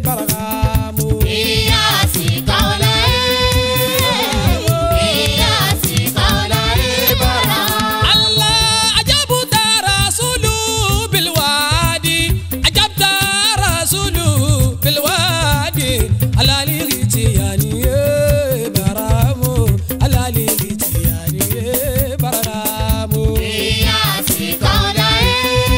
barakamu. Iyasi kaulaye, iyasi kaulaye bara. Allah ajabta rasulu bilwadi ajabta rasulu bilwadi alali tiyani baramu alali tiyani baramu. Iyasi kaulaye,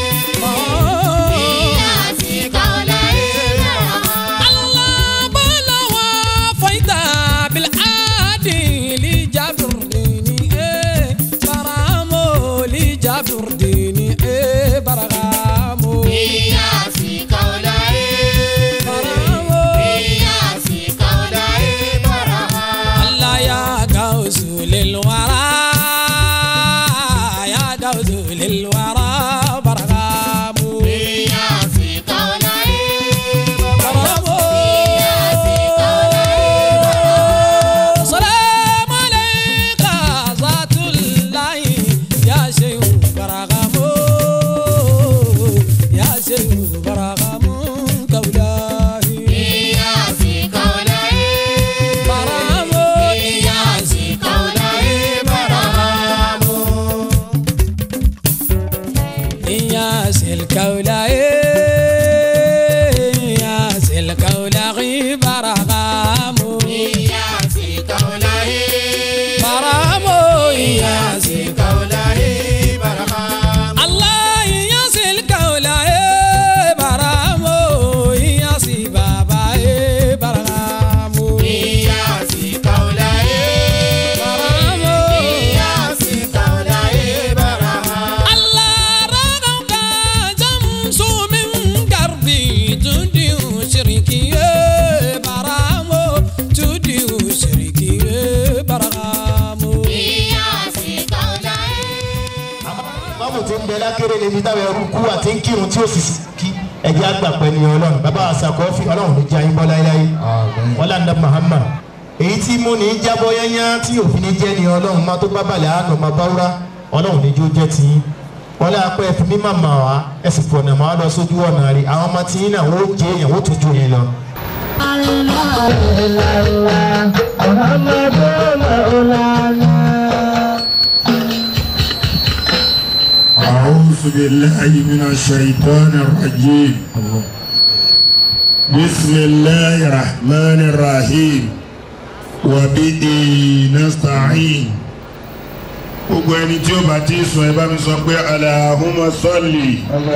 iyasi kaulaye bara. Allah balawa faida bil adili jabr dini eh baramo li jabr dini eh baramo Iyasi kaulaye, baramo iyasi kaulaye bara. Allah ya gauzu lil wara ya gauzu lil wara baramo Iyasi kaulaye, baramo iyasi kaulaye bara. سلام عليك ذات الله يا شيخ برغمو يا شيخ برغمو كولاهي Iyasi kaulaye, برغمو iyasi kaulaye bara. يا سلكولاهي يا سلكولاهي برغمو Iyasi kaulaye, برغمو يا iyasi kaulaye bara. Allah ya silka wula e baramu ya si baba e baramu Iyasi kaulaye, baramu iyasi kaulaye bara. Allah ragam ka jamsu min garbi tudi shiriki e baramu tudi shiriki e baramu Iyasi kaulaye. báwo ti ń bẹ lákèrè níbi táwọn ẹrú kú àti ń kírun tí ó sì kí ẹjẹ àgbà pẹ̀lú ọlọ́run bàbá àṣàkọ́fì ọlọ́run ní jẹ́ ayébọ́ láéláé wọn làǹdà Muhammad èyí tí mú ní jábọ́ yányá tí òfin ní jẹ́ ni ọlọ́run máa tó bá balẹ̀ àánú máa bá wúrà ọlọ́run ní jó jẹ́ ti yín wọn lé apẹ́ fi mímọ̀ mà wá ẹ sì fọ̀nà máa lọ sójú ọ̀nà rí àwọn ọmọ tí yín náà wọ́n jẹ́ èèyàn wọ́n tún ju yín lọ. أعوذ بالله من الشيطان الرجيم بسم الله الرحمن الرحيم وبه نستعين gbogbo ẹni tí ó bá ti sùn ẹ bá mi sọ pé alahuma sọlì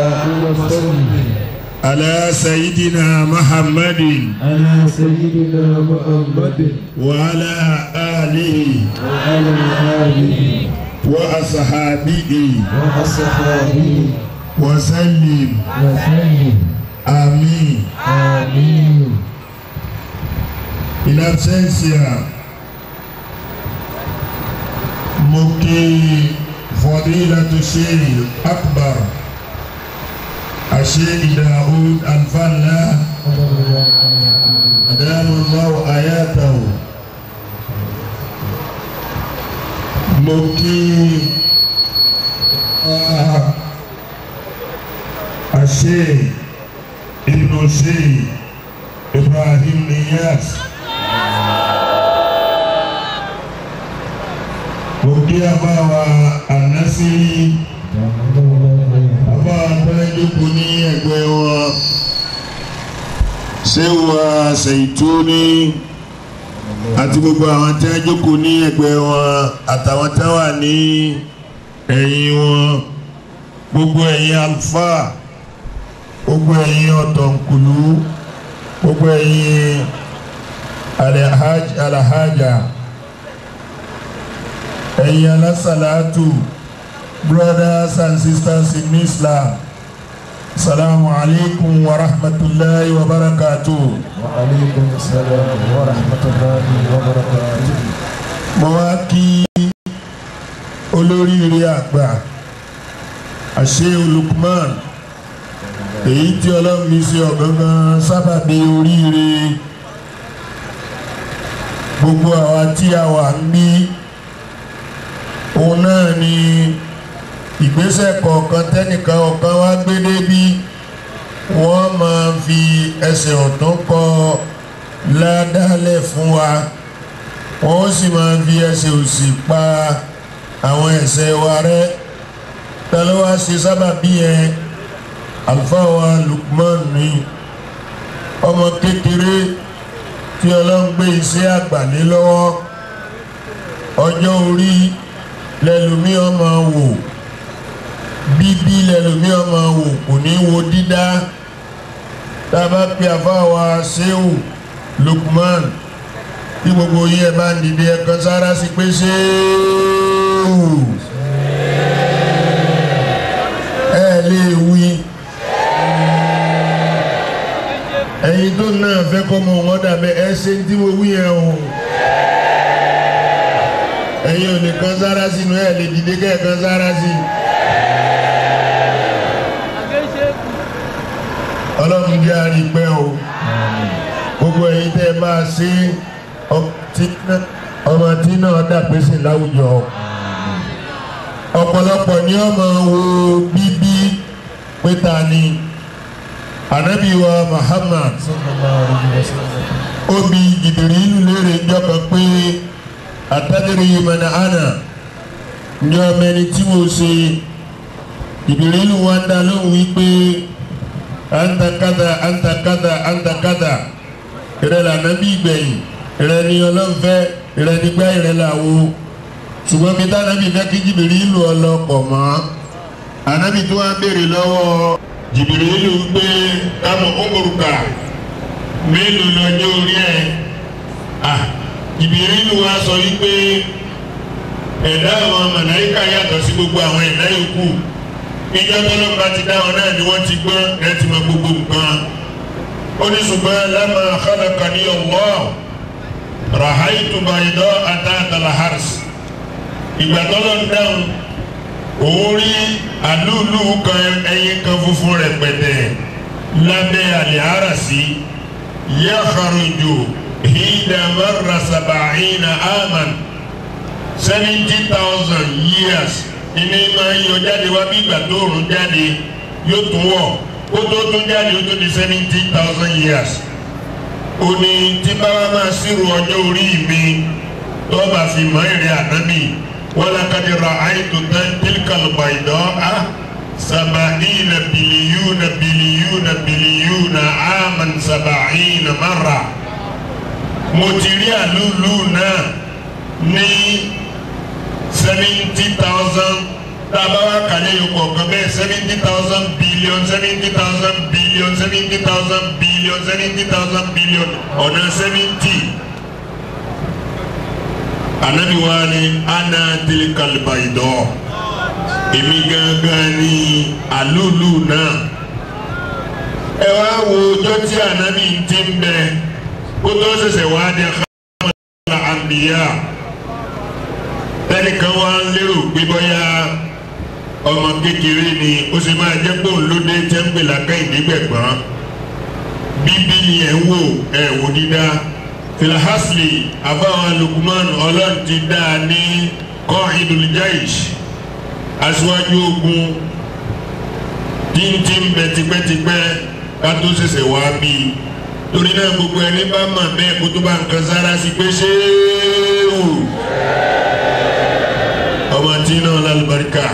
ala sayidina muhammadin على سيدنا محمد wa ala alihi وعلى آله wa asahabihi وأصحابه wa sallim وسلم amin. آمين in absentia mo kí fadilatu sheikh akbar asheikh daoud alfala adamu allahu ayatahu mo kí ah, asheikh ibnu sheikh ibrahim niyas. òkè àbáwa ànásírí àbáwa tọ́lẹ́dẹ́kù ní ẹgbẹ́ wọn ṣéwà ṣèyítúní àti gbogbo àwọn tí wọ́n jókòó ní ẹgbẹ́ wọn àtàwọn tí wọ́n wà ní ẹ̀yìn wọn gbogbo ẹ̀yin alfa gbogbo ẹ̀yin ọ̀tọ̀nkùlú gbogbo ẹ̀yin alahaj alahaja ẹ̀yin alásàlátù brothers and sisters in Islam salamu alaykum wa rahmatulahi wa barakatuh. وعليكم السلام ورحمة الله وبركاته mo wá kí olóríire àgbà àṣẹ Lukman èyí tí ọlọ́run mi ṣe ọ̀gángan sábàbí oríire gbogbo àwa tí a wà ń bí òun náà ni ìgbésẹ̀ kọ̀ọ̀kan tẹ́nìkan ọ̀kan wá gbé débí wọ́n máa fi ẹsẹ̀ ọ̀tún kọ ládàálẹ̀ fún wa wọ́n sì máa fi ẹsẹ̀ òsì pa àwọn ẹ̀ṣẹ̀ wa rẹ́ ta ló wá ṣe sábàbí yẹn àlùfáà wa Lukman ni ọmọ kékeré tí ọlọ́run gbé iṣẹ́ àgbà lé lọ́wọ́ ọjọ́ orí lẹ́lòmí ọmọ wò bíbí lẹ́lòmí ọmọ wò kò ní wo dídá tá a bá pe àfáàwà Ṣéhù Lukman tí gbogbo yín ẹ bá ń dìde ẹ̀kan sára sí pé Ṣéhù ẹ lè wí ẹ̀yin tó náà fẹ́ kọ́ mọ wọn dàbẹ́ ẹ ṣe tí mo wí yẹn o ẹ̀yin ò lè kan sára sínú ẹ̀ lè dìde kẹ́ ẹ̀ kan sára sí i. ọlọ́run jẹ́ àrípẹ́ o gbogbo ẹ̀yin tẹ́ ẹ máa ṣe ọmọ tí náà dàgbé sí láwùjọ ọ̀pọ̀lọpọ̀ ni ọmọ wo bíbí pé ta ni anabi wa Muhammad obi Jibrilu léèrè jọkàn pé atadiri mana ana njọ mẹni tí mo ṣe Jibrilu wa ń dá lóhùn wípé anta kada anta kada anta kada ìrẹ́ la nàbí gbẹ̀yìn ìrẹ́ ni ọlọ́nfẹ́ ìrẹ́ nígbà ìrẹ́ la wo ṣùgbọ́n bí tánábì fẹ́ kí Jibrilu ọlọ́pọ̀ mọ́ anabi tó wá béèrè lọ́wọ́ Jibrilu gbé kámọ̀ ọmọrùkà mélòó lọ́jọ́ orí ẹ̀ ah Jibrilu wa sọ wípé ẹ̀dá àwọn màláíkà yàtọ̀ sí gbogbo àwọn ẹ̀dá yòókù ìjọ tọ́lọ́pàá ti dá wọn náà ni wọ́n ti gbọ́n ẹ̀ ti mọ gbogbo nǹkan ó ní ṣùgbọ́n lamma khalaqani Allah rahaitu bayda'an tahta al-hars ìgbà tọ́lọ́ ń dáhùn òun rí àlúùlù kan ẹyin kan funfun rẹpẹtẹ lábẹ́ àlìhárasí yakhruju hina marra sab'ina aman seventy thousand years ìní máa ń yọ jáde wá bí ìgbà tó rùn jáde yóò tún wọ̀ kó tó tún jáde ó tó di seventy thousand years ó ní tí báwa máa ṣírò ọjọ́ orí mi tó bá fi mọ́ èrè ànábì. ولقد رأيت تلك البيضاء سبعين بليون بليون بليون عاما سبعين مرة mo ti rí àlúlù náà ní seventy thousand tábàwá kàlẹ́ yìí kọ̀ọ̀kan bẹ́ẹ̀ seventy thousand billion seventy thousand billion seventy thousand billion seventy thousand billion ọ̀nà seventy anabi wa ni ana tilikal bayidọ èmi gangan ni alulu náà ẹ wá wo ọjọ́ tí anabi ti ń bẹ kó tó ṣẹ̀ṣẹ̀ wá dé xamala anbiya tẹnìkan wá ń lérò pé bóyá ọmọ kékeré ni ó sì máa jẹ́ pé òun ló dé tẹ́ńpẹ̀ làkàyìn nígbẹ̀gbọ́n bíbí ni ẹ̀ ń wò ẹ̀ wò dídá filhasli abawọn Lukman Ọlọ́run ti dá a ní qa'idul jaysh aṣíwájú ogun tíntín bẹ tipẹ́tipẹ́ kátó ṣẹ̀ṣẹ̀ wá bí i torí náà gbogbo ẹni bá mà bẹ́ẹ̀ kó tó bá nǹkan sára sí pé ṣéèwù ọmọ tí náà lálùbáríkà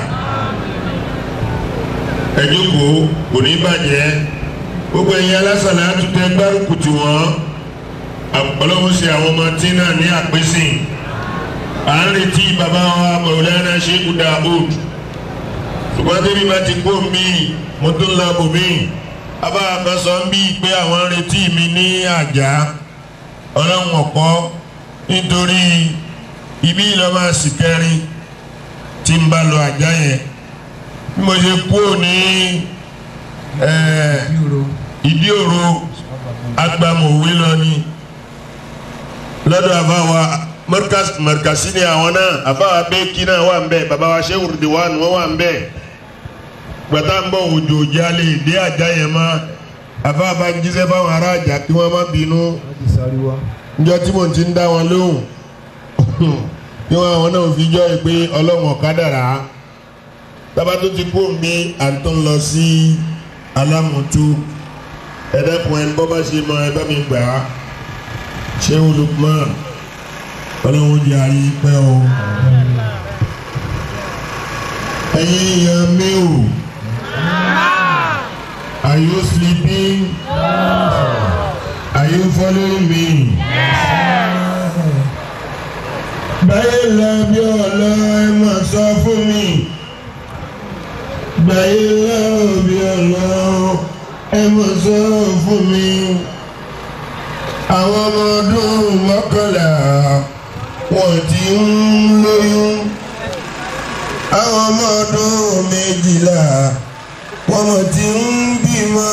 ẹ jókòó kò ní bàjẹ́ gbogbo ẹ̀yin alásàlẹ̀ àtúntẹ̀ gbárùkù tì wọ́n ọlọ́run ṣe àwọn ọmọ tí náà ní àpèsìn à ń retí bàbá wa Maulana Sheikh Daud ṣùgbọ́n tẹ́bí bá ti kó mi mo tún lọ bò mí bàbá àkànṣọ ń bí pé àwọn ń retí mi ní àjà ọlọ́run ọ̀pọ̀ nítorí ibi ìlọ́mọ àsìkẹrin tí ń bá lọ àjà yẹn bí mo ṣe kúrò ní ìdí òro agbamọ̀wé lọ ni lọ́dọ̀ àbáwa mọ̀rkàsí ni àwọn náà àbáwa bẹ́ẹ̀kì náà wà ń bẹ̀ bàbá wa Sheikh Ridwan wọ́n wà ń bẹ̀ gbàtà ń bọ̀ òjò jálè dé àjà yẹn má àbáwa bá ń jíṣẹ́ fáwọn ará àjà kí wọ́n má bínú njọ́ tí mo ti ń dá wọn lóhùn kí wọ́n àwọn náà fi jọ́ pé ọlọ́run ọ̀kadàrà tábà tó ti kó mi à ń tó ń lọ sí alámùtú ẹ dẹ́kun ẹni bọ́ bá ṣe mọ ẹ bá mi gbà á ṣé olùkọ́ ọlọ́run jẹ́ àrí pẹ́ o ẹ̀yin èèyàn mi o are you sleeping are you following me. báyìí lọ bí ọ̀lọ́ ẹ máa sọ fún mi báyìí lọ bí ọ̀lọ́ ẹ máa sọ fún mi àwọn ọmọ ọdún mọ́kànlá wọ́n ti ń lóyún àwọn ọmọ ọdún méjìlá wọ́n mọ̀ ti ń bímọ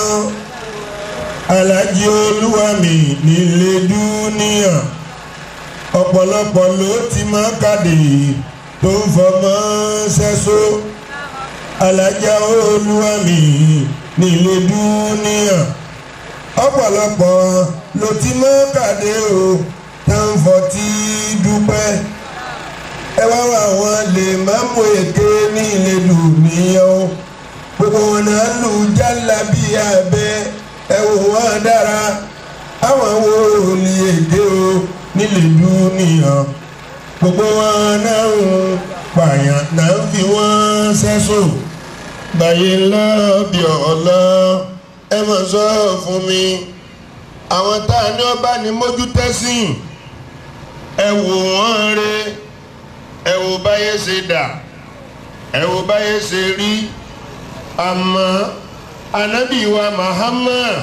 alájí olúwàmí nílé dúníyàn ọ̀pọ̀lọpọ̀ ló ti máa kàdé tó ń fọmọ ṣẹ́só alájà olúwàmí nílé dúníyàn ọ̀pọ̀lọpọ̀ ló ti máa kàdé o tó ń fọtí dúpẹ́ ẹ wá wá wọn lè má mú èké ní ilé dúníyàn o gbogbo wọn náà lù jálá bí abẹ ẹ wò wọn dára àwọn wo ní èdè o nílé dúníyàn gbogbo wọn náà ń pààyàn náà ń fi wọn sẹ́sùn báyìí lọ́ọ̀bì ọ̀lọ́ ẹ mọ̀ sọ fún mi àwọn tá a ní ọba ní mójútẹ́sìn ẹ wò wọ́n re ẹ wò báyé ṣe dà ẹ wò báyé ṣe rí àmọ́ anabi wa Muhammad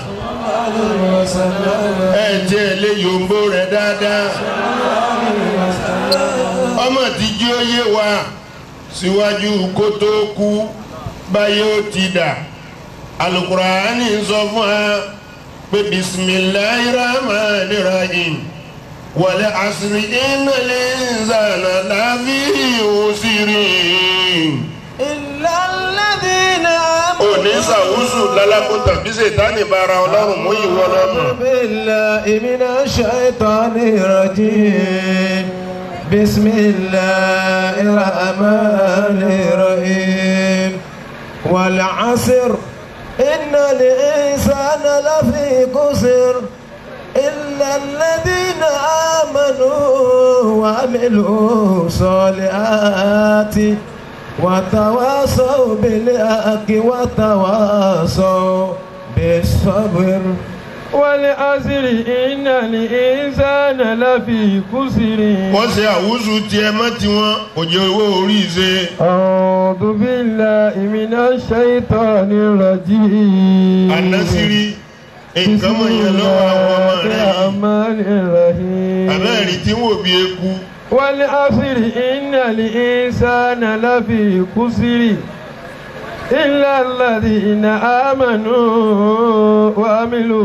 ẹ jẹ́ lé yòǹbó rẹ̀ dáadáa ọmọ tí jí ó yé wa síwájú kó tó kú báyé ó ti dà alukurani sọ fún wa pé bisimilahi rahmani rahim wàlẹ asiri ìnàlẹ nzànà láfi òsìrì. إلا الذين òní sàwùsù lálákó tàbí ṣètánì bára ọlọ́run mú ìwọ lọ́nà. بالله من الشيطان الرجيم بسم الله الرحمن الرحيم والعصر إن الإنسان لفي خسر إلا الذين آمنوا وعملوا الصالحات وتواصوا بالحق وتواصوا بالصبر والعصر إن الإنسان لفي خسر wọ́n ṣe àwùsù tiẹ̀ mọ́ tiwọn kò jẹ́ owó orí ṣe. أعوذ بالله من الشيطان الرجيم ànásírí nǹkan mọ̀ yẹn lọ́wọ́ àwọn ọmọ rẹ̀ yìí. الرحمن الرحيم àbẹ́rẹ́ tí wò bí eku. والعصر إن الإنسان لفي خسر إلا الذين آمنوا وعملوا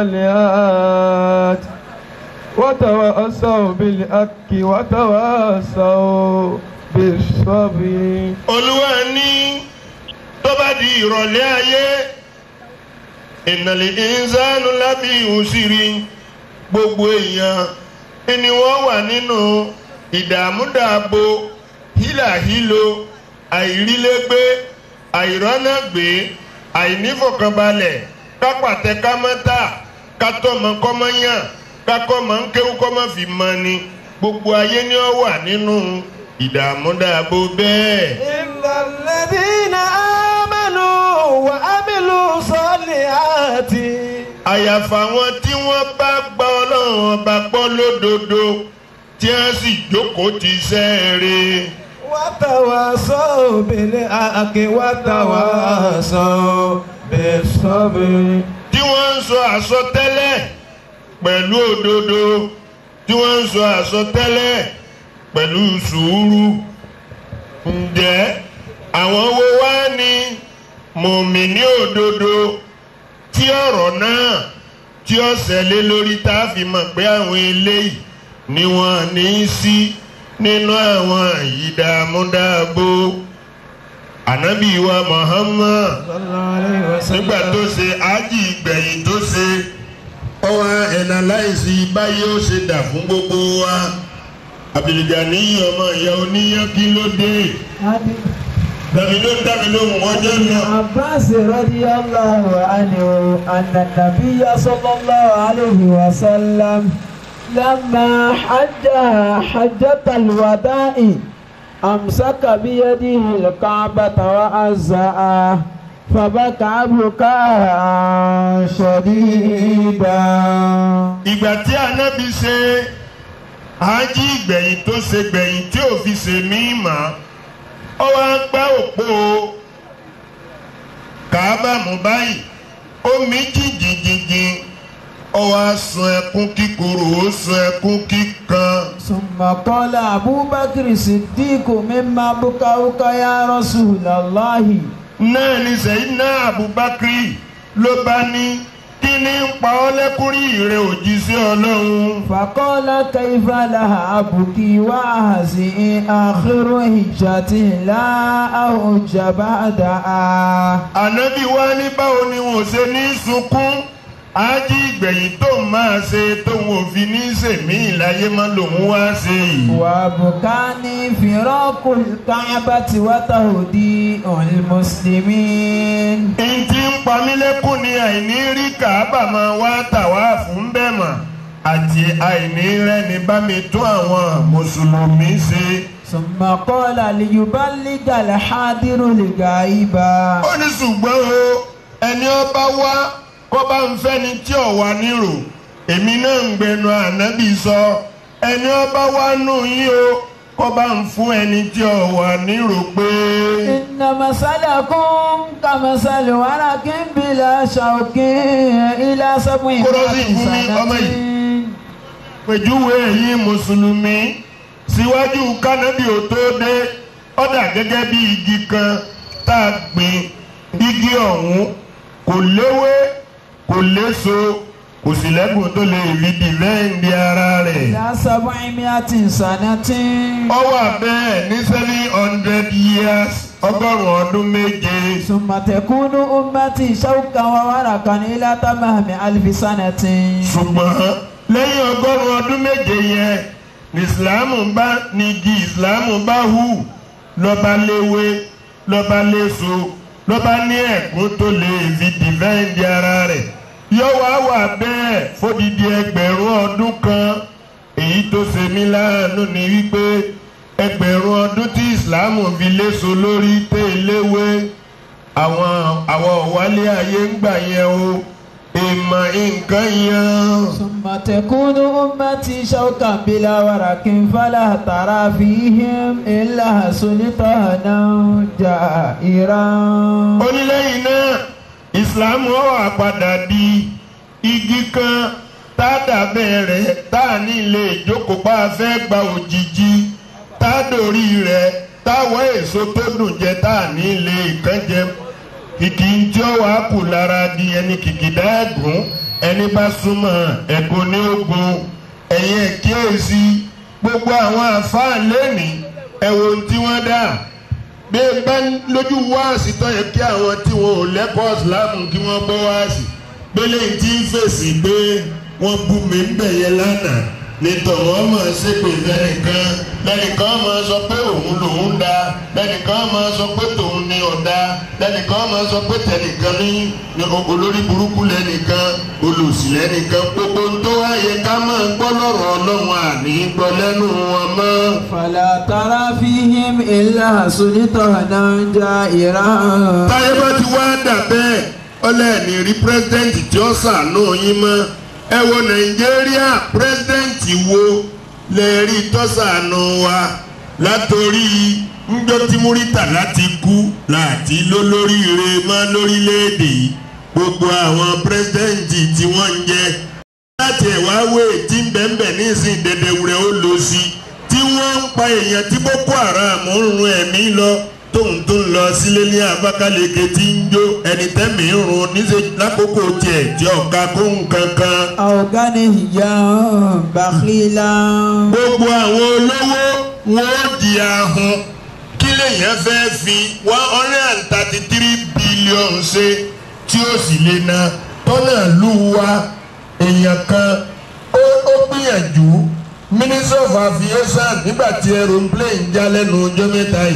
الصالحات وتواصوا بالحق وتواصوا بالصبر olúwa ní tó bá di ìrọ̀lẹ́ ayé ìnàlẹ̀ ìnsánu lábí ìhùsírí gbogbo èèyàn ni wọ́n wà nínú ìdààmúdàbò hílàhílo àìrílégbé àìrọ́nàgbé àìnífọ̀kànbalẹ̀ kápàtẹ kámọ́tà kátọ́mọ kọ́mọ́yàn kákọ́mọ ń kéwú kọ́mọ́ fi mọ ni gbogbo ayé ni ó wà nínú ìdààmúdàbò bẹ́ẹ̀. إلا الذين آمنوا وعملوا الصالحات àyàfà àwọn tí wọ́n bá gba ọlọ́run ọba gbọ́ lódodo tí wọ́n sì jókòó ti sẹ́ẹ̀rẹ̀. وتواصوا بالحق وتواصوا بالصبر tí wọ́n ń sọ àsọtẹ́lẹ̀ pẹ̀lú òdodo tí wọ́n ń sọ àsọtẹ́lẹ̀ pẹ̀lú sùúrù. ǹjẹ́ àwọn wo wá ní mùmíní òdodo tí ọ̀rọ̀ náà tí ó ṣẹlẹ̀ lórí tá a fi mọ̀ pé àwọn eléyìí ni wọ́n ní í sí nínú àwọn ìdààmúdàbò ànábì wa Muhammad صلى الله عليه nígbà tó وسلم ṣe ájì ìgbẹ̀yìn tó ṣe ó wá ẹ̀nà láìsí báyìí ó ṣe dà fún gbogbo wa Abdulgani ọmọ ìyá oníyàn kí ló dé dàmí ló dàmí ló mú ọjọ́ lọ. عباس رضي الله عنه أن النبي صلى الله عليه وسلم لما حج حجة الوداع أمسك بيده الكعبة وأزأ فبكى بكاء شديدا ìgbà tí anabi ṣe ájí ìgbẹ̀yìn tó ṣe gbẹ̀yìn tí ò fi ṣe mí mọ́ ọ wá gbá òpó kàábà mú báyìí ó mí jìnjìnjìnjìn ọ wá sun ẹkún kíkorò ó sun ẹkún kíkan ثم قال أبو بكر الصديق مما بكاؤك يا رسول الله náà ni sẹ́yìnà abubakar ló bá ní kí ni ń pa ọ́ lẹ́kùnrin rẹ̀ òjíṣẹ́ ọlọ́run. فقال كيف لها أبكي وأهزئ آخر هجتي لا أهج بعدها ànábì wá ní báwo ni wọn ò ṣe ní sunkún ájí ìgbẹ̀yìn tó máa ṣe tóun ò fi ní sèmí ìláyé má lòun wá ṣe yìí. وبكاني فراق الكعبة وتهديء المسلمين ìdí ń pa mí lẹ́kùn ní àìní rí kàábà máa wá tàwa fún bẹ́ẹ̀ mà àti àìní rẹ́ni bá mi tún àwọn mùsùlùmí ṣe. ثم قال ليبلغ الحاضر الغائب ó ní ṣùgbọ́n o ẹni ọba wá kó bá ń fẹ́ni tí ò wá nírò èmi náà ń gbẹnu ànábì sọ ẹni ọba wá nù yín o kó bá ń fún ẹni tí ò wá nírò pé إن مثلكم كمثل ورق بلا شوك إلى سبع Kúrọ́sì fún mi, ọmọ سنة pèjúwe ẹ̀yin mùsùlùmí síwájú kánábì ò tó dé ó dà gẹ́gẹ́ bí igi kan tá a gbìn igi ọ̀hún kò léwé kò léso kò sì lẹ́gùn tó lè rí dìvẹ́ǹdì ara rẹ̀. إلى سبعمائة سنة ó wà bẹ́ẹ̀ ní seven hundred years ọgọ́rùn-ún ọdún méje. ثم تكون أمتي شوكا وورقا إلى تمام ألف سنة ṣùgbọ́n lẹ́yìn ọgọ́rùn-ún ọdún méje yẹn ní ìsìláàmù bá ní igi ìsìláàmù bá hù lọ́ba léwé lọ́ba léso lọ́ba ní ẹ̀gún tó lè fi dìvẹ́ǹdì ara rẹ̀ yóò wá wà bẹ́ẹ̀ fódìdí ẹgbẹ̀rún ọdún kan èyí tó ṣe mí láàánú ni wípé ẹgbẹ̀rún ọdún tí ìsìláàmù fi léso lórí tẹ́ léwé àwọn àwọn ọ̀wálé ayé ń gbà yẹn o ìmọ̀ nǹkan yẹn. ثم تكون أمتي شوكا بلا ورق فلا ترى فيهم إلا سلطانا جائرا onílẹ̀yìn náà ìsìlámù ó wá padà di igi kan tá a dàbẹ̀ rẹ̀ tá a ní ilé ìjókòó bá a fẹ́ gba òjijì tá a dòrí rẹ̀ tá a wọ́ èso tó dùn jẹ tá a ní ilé ìkànjẹ kìkì ń tí ó wàá kù lára di ẹni kìkìdá ẹ̀gún ẹni bá súnmọ́ ẹ̀gún ní ogun ẹ̀yìn ẹ̀kíyèsí gbogbo àwọn àfáà lẹ́nìí ẹ̀wọ̀n tí wọ́n dà bí ẹ bá lójú wáàsì tó yẹ kí àwọn tí wọn ò lẹ́kọ̀ọ́ ìsìlámù kí wọ́n gbọ́ wáàsì gbélé tí ń fèsì pé wọ́n bú mi ń bẹ̀ yẹn lánàá nítorí wọ́n máa ṣépè lẹ́nìkan lẹ́nìkan máa sọ pé òun lòun da lẹ́nìkan máa sọ pé tòun ni ọ̀dà lẹ́nìkan máa sọ pé tẹnìkan ní ní olórí burúkú lẹ́nìkan olòṣì lẹ́nìkan gbogbo ń tó wáyé ká máa gbọ́ lọ́rọ̀ ọlọ́run àní gbọ́ lẹ́nu wọn mọ́. فلا ترى فيهم إلا سلطانا جائرا táyé bá ti wá dà bẹ́ẹ̀ ọlẹ́ẹ̀ni rí pírẹ́sidẹ́ǹtì tí ó ṣàánú yín mọ́ ẹ wo nàìjíríà pírẹ́sidẹ́ǹtì wo lè rí tọ́sàánú wa látòrí ńjọ́ tí múrítà láti kú láti lólóríire mọ́ lórílẹ̀‐èdè yìí gbogbo àwọn pírẹ́sidẹ́ǹtì tí wọ́n ń jẹ láti ẹ̀wá wé tí ń bẹ̀ẹ̀bẹ̀ ní ìsìn dẹ̀dẹ̀wúrẹ́ ó lọ sí tí wọ́n ń pa èèyàn tí boko haram ń run ẹ̀mí lọ tóun tó ń lọ sílé ní Abakaliki tí ń jó ẹni tẹ́mi ń run níṣẹ́ lákòókò tiẹ̀ tí ọ̀ka kó nǹkan kan. أو غنيا بخيلا gbogbo àwọn olówó wọn ó di ahun kí lèèyàn fẹ́ fi one hundred and thirty three billion ṣe tí ó sì lè na tọ́nà lù wá èèyàn kan ó ó gbìyànjú minister of aviation nígbà tí aeroplane já lẹ́nu ọjọ́ mẹ́ta yìí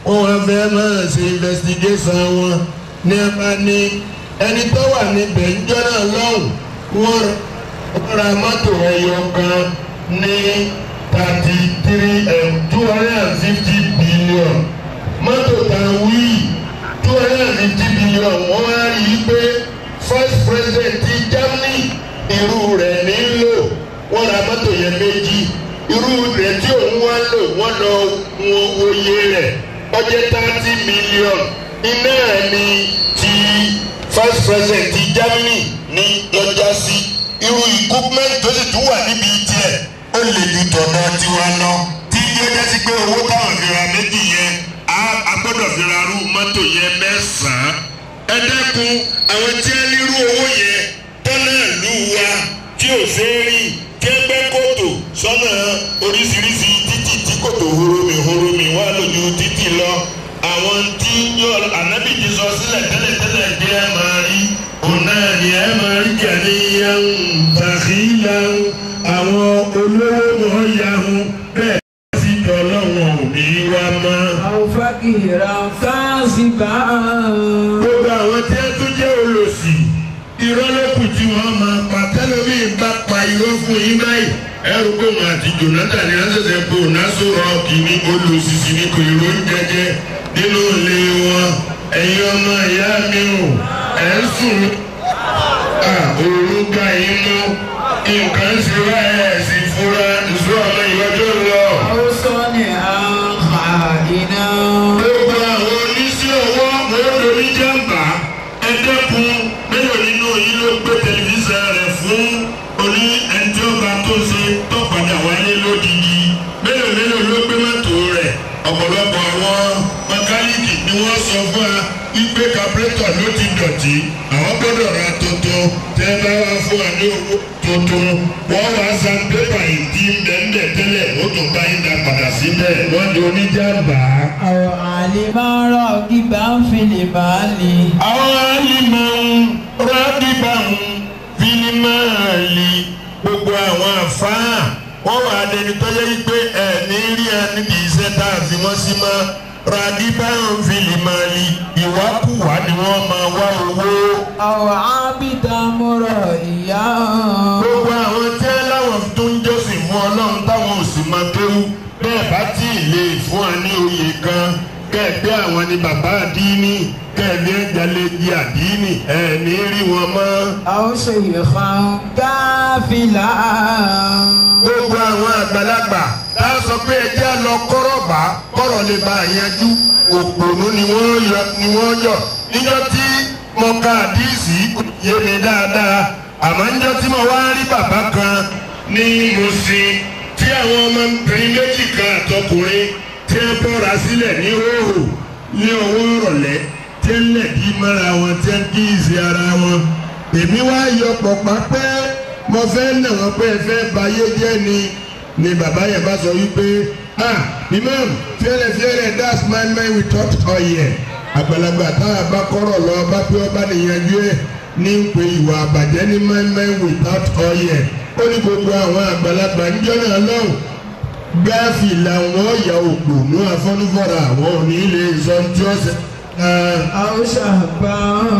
wọ́n wá fẹ́ máa ṣe investigation wọn ní ẹ bá ní ẹni tó wà níbẹ̀ ńjọ́ náà lọ́hùn wọ́n ra mọ́tò ẹyọ kan ní thirty three two hundred and fifty billion mọ́tò tá a wí two hundred and fifty billion wọ́n wá rí i pé first president ti Germany irú rẹ̀ nílò wọ́n ra mọ́tò yẹn méjì irú rẹ̀ tí òun wá lò wọ́n lọ wọn oyè rẹ̀ ọjọ́ thirty million iná ni ti first president ti Germany ní lọ́jà sí irú equipment tó sì tún wà níbi tiẹ̀ ó lè ju tọ̀dọ̀ tiwa lọ tí yóò jẹ́ sí pé owó táwọn fi ra méjì yẹn a gbọ́dọ̀ fi ra rú mọ́tò yẹn mẹ́sàn-án ẹ dẹ́kun àwọn tí ẹ nírú owó yẹn tọ́nà ìlú wa tí ò ṣe é rìn tí ẹ gbẹ́ kòtò sọ́nà oríṣiríṣi títì tí kòtò horomi horomi wà lójú títì lọ àwọn tí yọ ànábì ti sọ sílẹ̀ tẹ́lẹ̀tẹ́lẹ̀ bí ẹ máa rí òun náà ni ẹ máa rí kẹ́ni yẹn tàkìlà àwọn olówó mọ̀ yahun bẹ́ẹ̀ sì tọ́ lọ́wọ́ òní wa mọ́. àwọn fàkìrà káàsìbà. gbogbo àwọn tí ẹ tún jẹ́ olòṣì irọ́ ló kù tí wọ́n máa pa tẹ́lẹ̀mí bá pa irọ́ fún yín báyìí ẹrù kò mà àti Jonathan ní àṣẹṣẹ bò náṣọ rọọkì ní olùsìsì ní kò ìró ń jẹjẹ nínú ilé wọn ẹ̀yin ọmọ ìyá mi ò ẹ̀ ń sùn òru gba yín mú nǹkan ń ṣe wá ẹ̀ sì fura ìṣó ọmọ ìwọ́jọ́ lọ. àwọn sọ́ni àǹkà iná. gbogbo àwọn oníṣẹ́ ọwọ́ mọ́tò oníjàmbá ẹ̀dẹ́kun mélòó nínú yín ló gbé tẹlifíṣàn rẹ̀ fún oní ẹnjọba tó ṣe tó padà wáyé lódìdí mélòó mélòó ló gbé mọ́tò rẹ̀ ọ̀pọ̀lọpọ̀ àwọn mẹkáníìkì ni wọ́n sọ fún wa wípé kápẹ́tọ̀ ló ti dọ̀tí àwọn gbọ́dọ̀ ra tuntun tẹ́ bá wá fún wa ní owó tuntun wọ́n wá san pépà ìdí bẹ́ẹ̀ tẹ́lẹ̀ ó tún bá yín dá padà síbẹ̀ wọ́n di oníjàmbá. àwọn àlìmọ́rọ̀ gíga ń fìlè báàlì. àwọn alìmọ̀ rádìbà ń fílímàlì gbogbo àwọn àfáà wọ́n wà lẹ́ni tó yẹ pé ẹ̀ ní rí ẹ níbi iṣẹ́ tá a fi wọ́n sí mọ́ rádìbà ń fílímàlì ìwákùwà ni wọ́n máa wá owó. àwọn ábídà mọ́rọ̀ ìyá. gbogbo àwọn tí ẹ láwọn tó ń jọ́sìn fún ọlọ́run táwọn ò sì máa kéwú bẹ́ẹ̀ bá tí ì lè fún wa ní oyè kan kẹ́ẹ̀pẹ́ àwọn ni bàbá àdínní kẹ́ẹ̀lé ẹ̀jálẹ́jì àdínní ẹ̀ ní rí wọn mọ́. àwọn ṣèyí kan káfílà. gbogbo àwọn àgbàlagbà tá a sọ pé ẹjẹ́ lọ kọ́rọ̀ bá kọ́rọ̀ lè bá a yanjú òpònú ni wọ́n yọ ni wọ́n yọ níjọ́ tí mo ka àdíìsì yé mi dáadáa àmọ́ níjọ́ tí mo wá rí bàbá kan ní Mùṣín tí àwọn ọmọbìnrin méjì kan àtọkùnrin tí wọ́n bọ́ra sílẹ̀ ní hóhò ní ọwọ́ ìrọ̀lẹ́ tí ń lẹ̀dí mọ́ra wọn tí ń kí ìsì ara wọn èmi wá yọ pọ̀pá pé mo fẹ́ nà wọ́n pé ẹ fẹ́ bayé jẹ́ ni ni bàbá yẹn bá sọ wípé ah imam fẹ́rẹ̀ fẹ́rẹ̀ that's my man we talk ọ̀yẹ̀ àgbàlagbà tá a bá kọ́rọ̀ lọ bá pé ọba nìyẹnjú ẹ̀ ní ń pe ìwà àbàjẹ́ ní my man without ọ̀yẹ̀ ó ní gbogbo àwọn àgbàlagbà ń jọ́nà lọ́hùn gáàfì làwọn ọ̀yà ògbò ní afọ́nufọ́ra àwọn òní ilé ìsọ̀ntì ọ̀sẹ̀ àwọn ṣàbà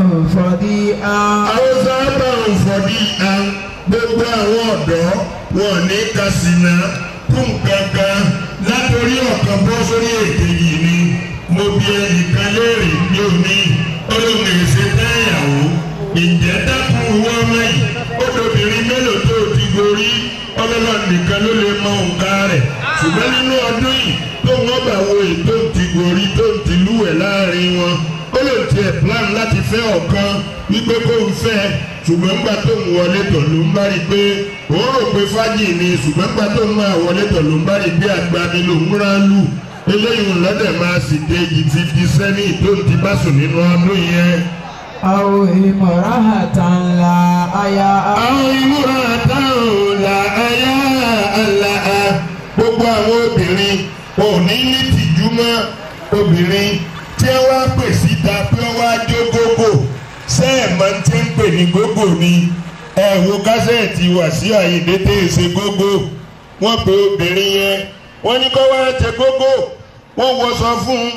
fọdí á. àwọn sábà ń fọdí à gbogbo àwọn ọ̀dọ́ wọn ní kásínà fún kankan látòrí ọ̀kan bọ́ sórí èdè yìí ni mo bí ẹnìkan léèrè ní òní olóògbé ṣe dáyàwó ìjẹ́ dákun wọ́n mẹ́yìn ó lóbìnrin mélòó tó ti gorí ọlọ́lọ́ nìkan ló lè mọ nǹkan rẹ̀ ṣùgbọ́n nínú ọdún yìí tó wọ́n bá wo ètò ti gorí tó ti lúwẹ̀ láàrin wọn ó lè tiẹ̀ plan láti fẹ́ ọ̀kan wípé kó ń fẹ́ ṣùgbọ́n gbà tó ń wọlé tọ̀ ló ń bá rí pé òun rò pé fájì ni ṣùgbọ́n gbà tó ń máa wọlé tọ̀ ló ń bá rí pé àgbà ni ló ń rán lù eléyìí lọ́dẹ̀ máa sì dé yìí fifty seven tó ń ti bá sùn nínú ọdún yẹn. àwọn ìmọ̀ràn àtàlà àyà. àwọn ìmúra táwọn là ayá àlà gbogbo àwọn obìnrin ò ní ní tìjú mọ́ obìnrin tí ẹ wá pè síta pé ó wá jó gógó sẹ́ẹ̀mọ́ tí ń pè ní gógó ni ẹ wo kásẹ̀tì Wàsíù Àyìndé tẹ̀ ẹ́ ṣe gógó wọ́n pe obìnrin yẹn wọ́n ní kó wá ṣe gógó wọ́n wọṣọ fún un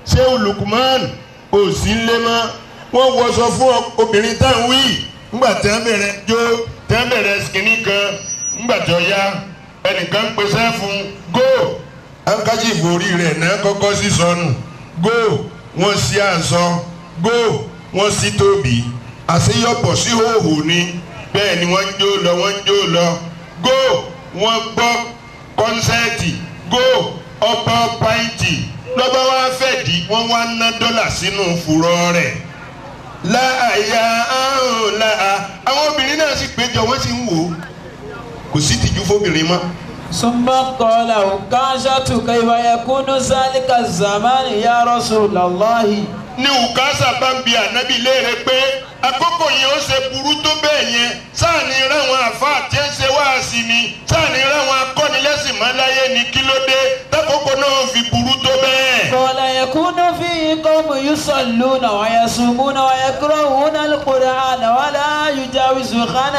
ṣé olùkùmán kò sí ń lé mọ́ wọ́n wọṣọ fún obìnrin táwọn wí ńgbà tí wọ́n bẹ̀rẹ̀ jó tí wọ́n bẹ̀rẹ̀ skinny kan ńgbà tí ó yá ẹnìkan ń pèsè fún go ankachi ìforí rẹ̀ náà kọ́kọ́ sí sọnù go wọ́n sí àṣọ go wọ́n sí tóbi àṣeyọpọ̀ sí hòhò ni bẹ́ẹ̀ ni wọ́n ń jó lọ wọ́n ń jó lọ go wọ́n gbọ́ kọ́nsẹ́ẹ̀tì go ọba pàǹtì lọ́ba wá fẹ́ di wọ́n wá ná dọ́là sínú fùrọ̀ rẹ̀ láàyà áhùn láà àwọn obìnrin náà sì péjọ wọ́n sì ń wò ó kò sí tìjú fóbìnrin mọ́. ثم قال عكاشة كيف يكون ذلك الزمان يا رسول الله ní ukasa bá ń bi ànábì léèrè pé àkókò yẹn ó ṣe burú tó bẹ́ẹ̀ yẹn sáàni ráwọn àfáà tí ń ṣe wáàsí ni sáàni ráwọn akọ́nilẹ́sìn máláyé ni kí ló dé tákòókò náà fi burú tó bẹ́ẹ̀. قال يكون فيه قوم يصلون ويصومون ويقرؤون القرآن ولا يجاوز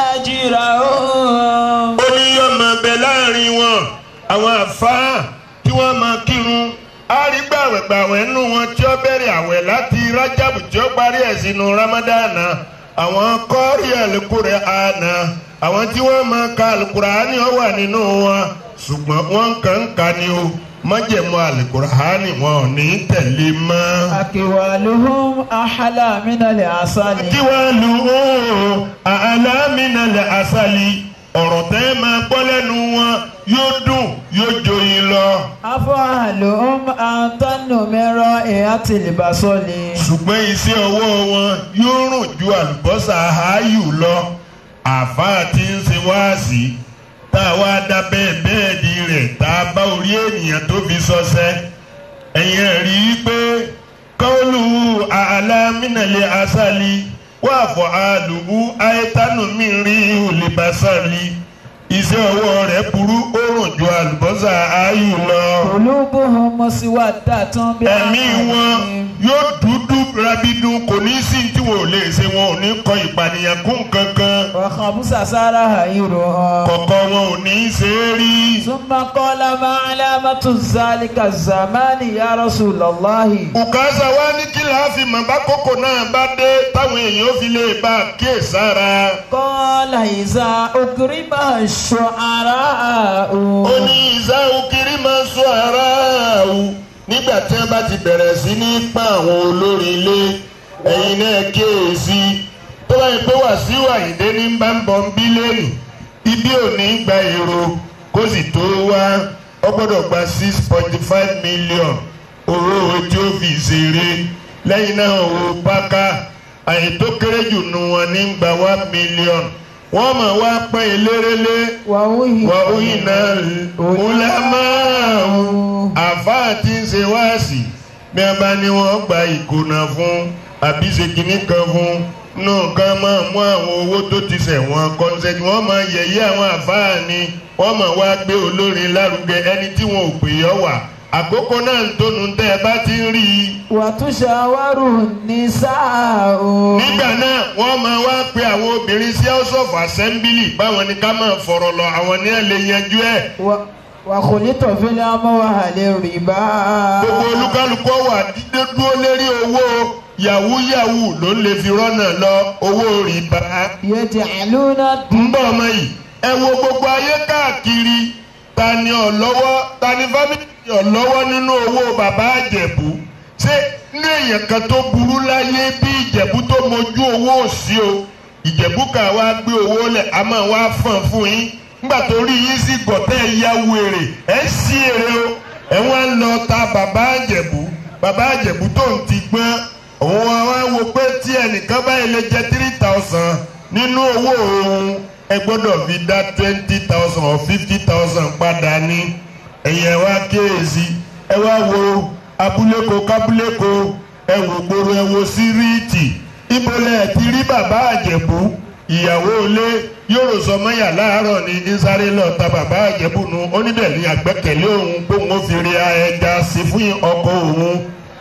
خناجرهم ó ní yóò máa bẹ láàrin wọn àwọn àfáà tí wọ́n máa kírun àrígbàwẹ̀gbàwẹ̀ nù wọn tí ó bẹ̀rẹ̀ àwẹ̀ láti rájàbù tí ó parí ẹ̀ sínú ramadana àwọn kọ́ọ̀rì àlùkùrẹ́ àná àwọn tí wọ́n máa ka àlùkùránì ó wà nínú wọn ṣùgbọ́n wọ́n kàn ń ka ni o májẹ̀mú àlùkùránì wọn ò ní tẹ̀lé mọ́. أكوالهم أحلى من العسل kí wàá lu ooo àlámìnà lẹ àṣàlì ọ̀rọ̀ tẹ́ ẹ máa gbọ́ lẹ́nu wọn yóò dùn yóò joyin lọ. أفعلهم أنتن من رائحة البصل ṣùgbọ́n iṣẹ́ ọwọ́ wọn yóò rùn ju àlùbọ́sà àáyù lọ. àáfàá tí ń ṣe wáàsí tá a wá dá bẹ́ẹ̀ bẹ́ẹ̀ di rẹ̀ tá a bá orí ènìyàn tó fi sọ́sẹ́. ẹ̀yin ẹ̀ rí i pé kọ́ọ̀lù àlámìnà lẹ àṣàlì wà fọ́ àlùkù àìtánù mi rí olùbásàlì iṣẹ́ ọwọ́ rẹ̀ burú ó rùn ju àlùbọ́sà áyù lọ. قلوبهم مسودة ẹ̀mí wọn yóò dúdú rabidun kò ní sí tí wọn ò lè ṣe wọn ò ní kọ ìpànìyàn kún kankan وخبث سرائرهم kọ̀kọ́ wọn ò ní ṣe é rí. ثم قال ما علامة ذلك الزمان يا رسول الله Bùkásà wá ní kí láàfin mọ̀ bá kókò náà bá dé táwọn èèyàn fi lè bá a kíyè sára. قال إذا أكرم الشعراء ó ní ìsáhùn kiri máa sọ ara o nígbà tí wọ́n bá ti bẹ̀rẹ̀ sí ní pa àwọn olórin ilé ẹ̀yin náà kíyèsí tó bá yẹ pé Wàsíù Àyìndé ní bá ń bọ̀ ń bí lẹ́nu ibi ò ní gba èrò kó sì tó wá ó gbọ́dọ̀ gba six point five million owó ojú òfin ṣeré lẹ́yìn náà owó páká àyè tó kéré jù nù wọn ní gba one million wọ́n mọ̀ wá pẹ́ elérélé ووهي wà óyìn náà ọ̀làmáàwù àfáà tí ń ṣe wáàsì bí a bá ní wọ́n gba ìkùnà fún àbí ṣe kìíní kan fún náà ká máa mú àwọn owó tó ti ṣẹ̀ wọ́n kọ́nsẹ́tì wọ́n máa yẹ̀yẹ́ àwọn àfáà ni wọ́n máa wá gbé olórin lárugẹ ẹni tí wọn ò pè ọ́ wà àkókò náà ń tónu tẹ́ ẹ bá ti ń rí i وتشاور النساء nígbà náà wọ́n máa wá pe àwọn obìnrin sí house of assembly báwọn ni ká máa fọ̀rọ̀ lọ àwọn ní ẹ̀ lè yanjú ẹ̀. و- وخلط في الأموال الربا gbogbo olúkálukú wà dídé dúró lérí owó yahoo ló ń lè fi rọ́nà lọ owó rìbá. يجعلون ń bọ̀ ọmọ yìí ẹ wo gbogbo ayé káàkiri ta ni ọ̀lọ́wọ́ ta ni fámìlì ọ̀lọ́wọ́ nínú owó bàbá àjẹ̀bú ṣé ní èèyàn kan tó burú láyé bí ìjẹ̀bú tó mojú owó òsì o ìjẹ̀bú kà wá gbé owó lẹ̀ a máa wá fọ̀n fún yín nígbà tó rí yín sí gọ̀tẹ́ ya wèrè ẹ̀ sí èrè o ẹ̀ wọ́n á lọ ta bàbá àjẹ̀bú bàbá àjẹ̀bú tó ń ti gbọ́n òun wá wá wo pé tí ẹnìkan báyìí lè jẹ three thousand nínú owó òun ẹ gbọ́dọ̀ fi dá twenty thousand or fifty thousand padà ní ẹ̀yẹ wá kéèsì ẹ wá wo abúléko kábúléko ẹ wò gbòòrò ẹ wo síríìtì ìbọlẹ̀ ti rí bàbá àjẹ̀bú ìyàwó ilé yóò sọ mọ́yà láàárọ̀ ní ìsáré lọ ta bàbá àjẹ̀bú nu onídẹ̀ẹ́lì àgbẹ̀kẹ̀lé òun kóun ó fi rí ẹja sí fún ọkọ òun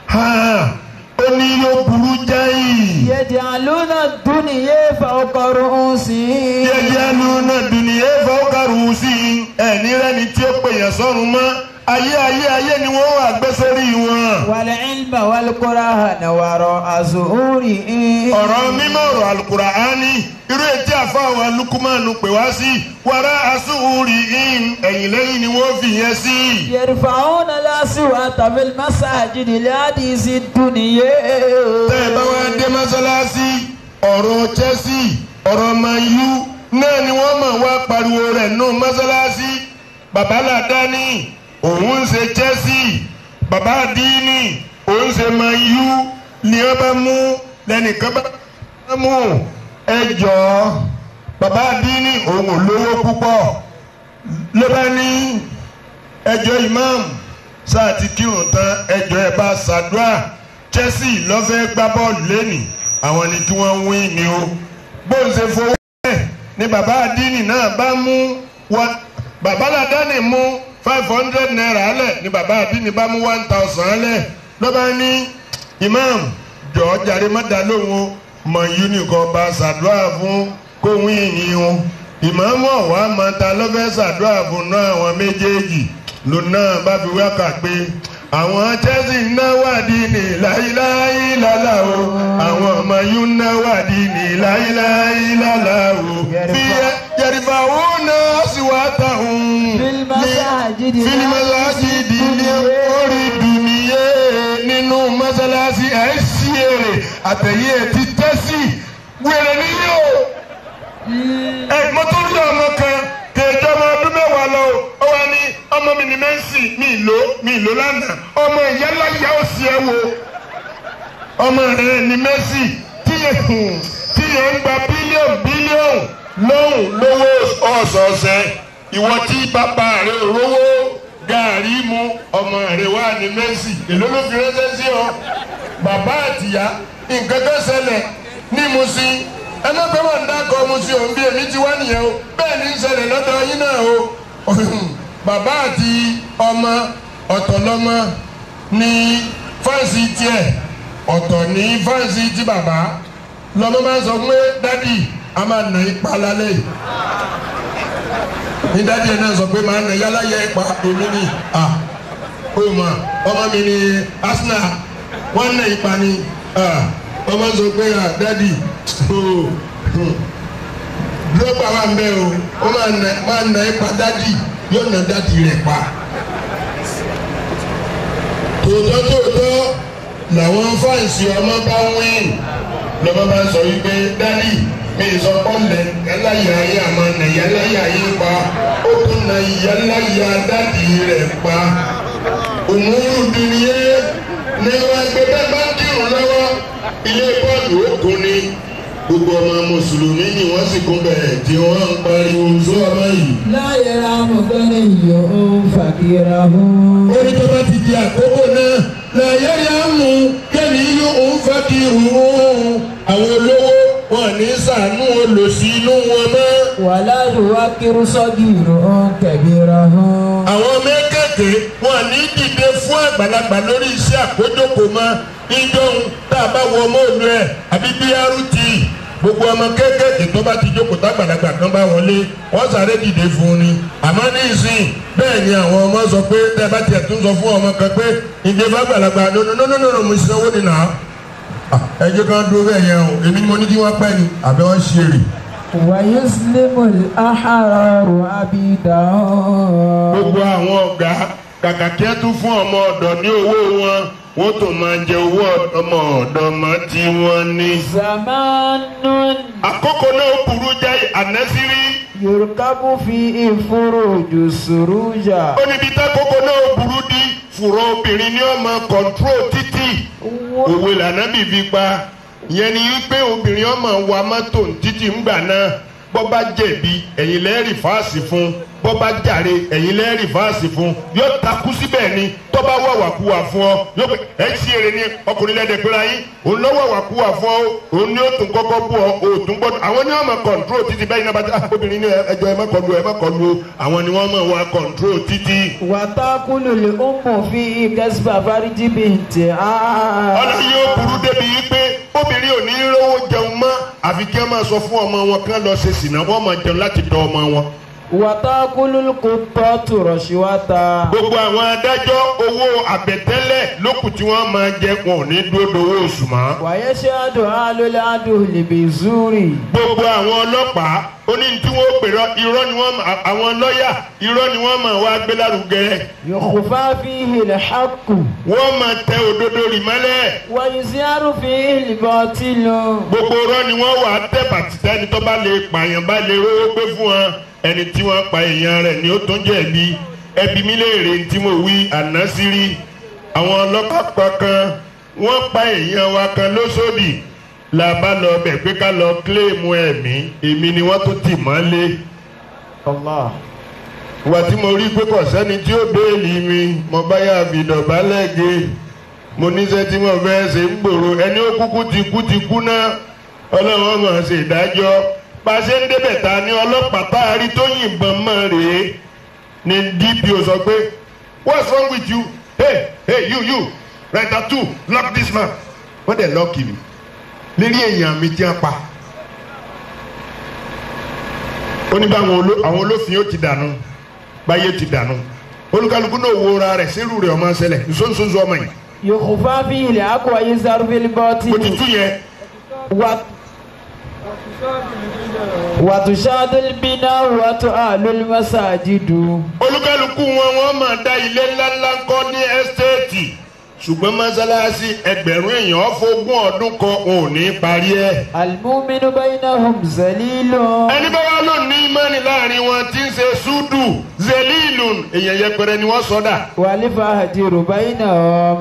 ó ní yóò burú jáì. يجعلون الدنيا فوق رؤوسهم jẹjẹ nu náà dùnìyẹ fọwọ́kàrù sí i ẹni rẹni tí ó pè yàn sọ́run mọ́ ayé ayé ayé ni wọ́n wà gbé sórí wọn. والعلم والقرآن وراء ظهورهم ọ̀rọ̀ mímọ́ ọ̀rọ̀ alukuraani irú etí àfọwọ́ lukumanu pè wá sí wàrà asúhùrì in ẹ̀yìn lẹ́yìn ni wọ́n fi yẹn sí. يرفعون الأصوات في المساجد لحديث الدنيا tẹ́ ẹ bá wá dé mọ́sálásí ọ̀rọ̀ chelsea ọ̀rọ̀ man u náà ni wọ́n mọ̀ wá pariwo rẹ̀ nù mọ́sálásí bàbá làdáni òun ń ṣe chelsea bàbá àdínì òun ń ṣe man u ni wọ́n bá mú lẹ́nìkan bá mú ẹ jọ̀ọ́ bàbá àdínì òun ò lówó púpọ̀ ló bá ní ẹjọ́ imam sáà ti kírun tán ẹjọ́ ẹ bá ṣàdúrà chelsea lọ́fẹ́ gbá bọ́ọ̀lù lẹ́nìí àwọn ni kí wọ́n wí ni o bóun ṣe fowó ẹ̀ ni bàbá àdínì náà bá mú wọn bàbá làdáni mú five hundred naira lẹ̀ ni bàbá àdínì bá mú one thousand lẹ̀ ló bá ní imam jọ̀ọ́ jàre má dá lóhùn o mọ̀ unicorn bá ṣàdúrà fún kóhun ìyìn o ìmáàmù ọ̀wá máa ta lọ́fẹ́ ṣàdúrà fún náà àwọn méjèèjì ló náà bá fi wákà pé àwọn chelsea ń náwádìí ní láíláí lálá o àwọn ọmọ yìí ń náwádìí ní láíláí lálá o fi yẹrìfà òun náà sì wá táwọn Fílímọ́sáàjìdì fílímọ́sáàjìdì ní orí dùnìyẹ nínú mọ́sálásí ẹ̀ ń ṣí èrè àtẹ̀yẹ ti tẹ́sí wẹ̀rẹ̀ níyì o ẹ mo tún rí ọmọ kan kèjọ ọmọ ọdún mẹ́wàá lọ ó wá ní ọmọ mi ní mẹ́sì mi lò mi lò lánàá ọmọ ìyálà ìyá ò sí ẹ wo ọmọ rẹ ní mẹ́sì tíye tíye ń gba bílíọ̀nù bílíọ̀nù lóhùn lówó ọ̀sọ̀ọ̀sẹ̀ ìwọ tí bàbá rẹ rówó gàárì mu ọmọ rẹ wà ní mẹ́sì èló ló fi ránṣẹ́ sí ọ bàbá àtìyá nǹkan kan ṣẹlẹ̀ ní Mùṣín ẹ má bẹ́ẹ̀ wọ́n ń dákọ̀ Mùṣín òun bí èmi ti wá nìyẹn o bẹ́ẹ̀ ní í ṣẹlẹ̀ lọ́dọ̀ yín náà o bàbá àti ọmọ ọ̀tọ̀ lọ́mọ ní fáǹsì tiẹ̀ ọ̀tọ̀ ní fáǹsì ti bàbá lọ́mọ máa ń sọ pé dádì a máa nà ipa lálẹ́ yìí ní dádì ẹ̀ náà sọ pé máa nà yálà yẹ ipa èmi ni à ó mà ọmọ mi ni Arsenal wọ́n nà ipa ni à ọmọ sọ pé à dádì ó dúrógbà wà ń bẹ o ó máa nà máa nà ipa dádì yóò nà dádì rẹ̀ pa tòótọ́ tòótọ́ làwọn fáǹsì ọmọ bá wín lọ́mọ bá sọ wípé dádì mi sọ pọ́lẹ̀ ẹláyà ayé àmọ́ nàyà ẹláyà ayé pa ó tún nàyà ẹláyà dádì rẹ̀ pa òmùrù dùnìyẹ ní wọn gbé bẹ́ẹ̀ bá kírun lọ́wọ́ ilé bọ́ọ̀lù òkun ni gbogbo ọmọ mùsùlùmí ni wọ́n sì kún bẹ̀rẹ̀ tí wọ́n ń pariwo sọ ọmọ yìí. لا يرام غني فقيره ó ní tó bá ti di àkókò náà làyẹ̀ yà á mú kẹ́mi yóò ń fẹ́ kí irun àwọn olówó wọn ní sànú olòṣì inú wọn mọ́. ولا يوقر صغير كبيره àwọn mẹ́kẹ̀kẹ́ wọn ní dìde fún àgbàlagbà lórí iṣẹ́ àkójọpọ̀ mọ́ ìjọhun tá a bá wọ ọmọ òlu ẹ̀ àbí brt gbogbo ọmọ kéékèèké tó bá ti jókòó tágbàlagbà kan bá wọlé wọ́n sáré dìde fún un ni àmọ́ ní ìsìn bẹ́ẹ̀ ni àwọn ọmọ sọ pé tẹ́ ẹ bá tiẹ̀ tún sọ fún ọmọ kan pé ìdè fàgbàlagbà nínú mo ṣe owó nínú àwọn ẹ jẹ́ ká dúró bẹ́ẹ̀ yẹn o èmi ni mo ní kí wọ́n pẹ́ ni àbí wọ́n ṣe rè. ويسلم الأحرار عبيدهم gbogbo àwọn ọ̀gá kàkà kí ẹ tún fún ọmọ ọ̀dọ̀ ní owó wọn wọ́n tó máa jẹ owó ọmọ ọ̀dọ̀ mọ́ tí wọ́n ní. زمان àkókò náà burú jáì ànásírí يركب فيه فروج سروجا ó níbi tákòókò náà burú dí fùrọ̀ obìnrin ní ọmọ kọ̀ǹtró títì òwe lànàbì fi pa ìyẹn ni wípé obìnrin ọmọ wa mọ́tò títì ńgbà náà bọ́ bá jẹ̀bi ẹ̀yin lẹ́ẹ̀rì fáàsì fún bọ́ bá jàre ẹ̀yin lẹ́ẹ̀rì fáàsì fún yóò takú síbẹ̀ ni tó bá wàwàkuwà fún ọ yóò pé ẹ̀ ṣí èrè ni ọkùnrin lẹ́dẹ̀ pẹ́ra yín òun lọ́ wàwàkuwà fún ọ òun ni ó tún kọ́kọ́ bú ọ òtún gbọ́dọ̀ àwọn ni wọ́n mọ̀ kọ̀ǹtró títì bẹ́ẹ̀ ni abájá obìnrin ní ẹjọ́ ẹ má kọlu ẹ má kọlu o àwọn ni wọ́n mọ̀ wá kọ̀ǹtró títì. وتأكل الأم فيه كسب فرج بنتها ọ̀nà yóò burú débi wípé obìnrin ò ní rówó jẹun mọ́ àfi kí wọ́n máa sọ fún ọmọ wọn kí wọ́n lọ ṣe sìnà wọ́n máa jẹun láti dọ̀ ọmọ wọn wàtàkùlù kùtọ́tù rọ̀ṣíwátà. gbogbo àwọn adájọ́ owó àbẹ̀tẹ́lẹ̀ lókùn tí wọ́n máa jẹ wọn ò ní dúró dowó oṣù mọ́. wàyẹ̀ ṣe àdùn àlólè àdùn lìbì zúrì. gbogbo àwọn ọlọ́pàá ó ní tí wọ́n pèrọ irọ́ ni wọ́n máa àwọn lọ́ọ̀yà irọ́ ni wọ́n máa wá gbé lárugẹ. yòkùfà fi hìlẹ̀ xàkù. wọ́n máa tẹ òdodo rì mọ́lẹ̀. wàyùsíárù fi hìlẹ̀ bọ́tìlù. gbogbo irọ́ ni wọ́n wà á tẹ̀ bàtìtẹ́ ẹni tó bá lè pààyàn bá lè rówó gbé fún wọn ẹni tí wọ́n pa èèyàn rẹ̀ ni ó tún jẹ̀bi ẹbí mi léèrè tí mo wí ànásírí àwọn ọlọ́pàá kan wọ́n pa èèyàn wa kan lóṣòdì la bá lọ bẹ̀ pé ká lọ kílèmù ẹ̀mí èmi ni wọ́n tún tì mọ́lé Allah. ìwà tí mo rí pé kò sẹ́ni tí ó béèlì mi mo bá yà fi dọ̀bálẹ̀ gé mo níṣẹ́ tí mo fẹ́ ṣe ń gbòòrò ẹni ó kúkú ti kú ti kú náà ọlọ́run mọ̀ ṣe ìdájọ́ pàṣẹ ń débẹ̀ ta ni ọlọ́pàá tá a rí tó yìnbọn mọ́ rèé ni DPO sọ pé what's wrong with you hey hey you you writer two lock this man wọ́n dẹ̀ lọ́ọ̀kì mi lérí èèyàn mi tí wọ́n pa ó ní báwọn oló- àwọn olófin ó ti dànù báyé ti dànù olúkálukú náà wo ra rẹ̀ sírù rẹ̀ ọmọ ṣẹlẹ̀ nsonsoso ọmọ yìí yòkùfà fi hìlẹ̀ àkù wàyùsíárù fi hìlẹ̀ mo ti bọ́tìlù. tú yẹn wàtúṣàdùn bínà wàtú àlùl masajidu. olúkálukú wọn wọn máa dá ilé ńláńlá kọ́ ní ẹ́stéètì ṣùgbọ́n mọ́sálásí ẹgbẹ̀rún èèyàn fógún ọdún kan wọn ò ní parí ẹ̀. alimuminu bainahum zalilun. ẹni bá wà lónìí ní ìmánì láàrin wọn tí ń ṣe súdù zelilun èèyàn yẹpẹrẹ ni wọ́n sọ́dà. wàlífà hadiru bainahum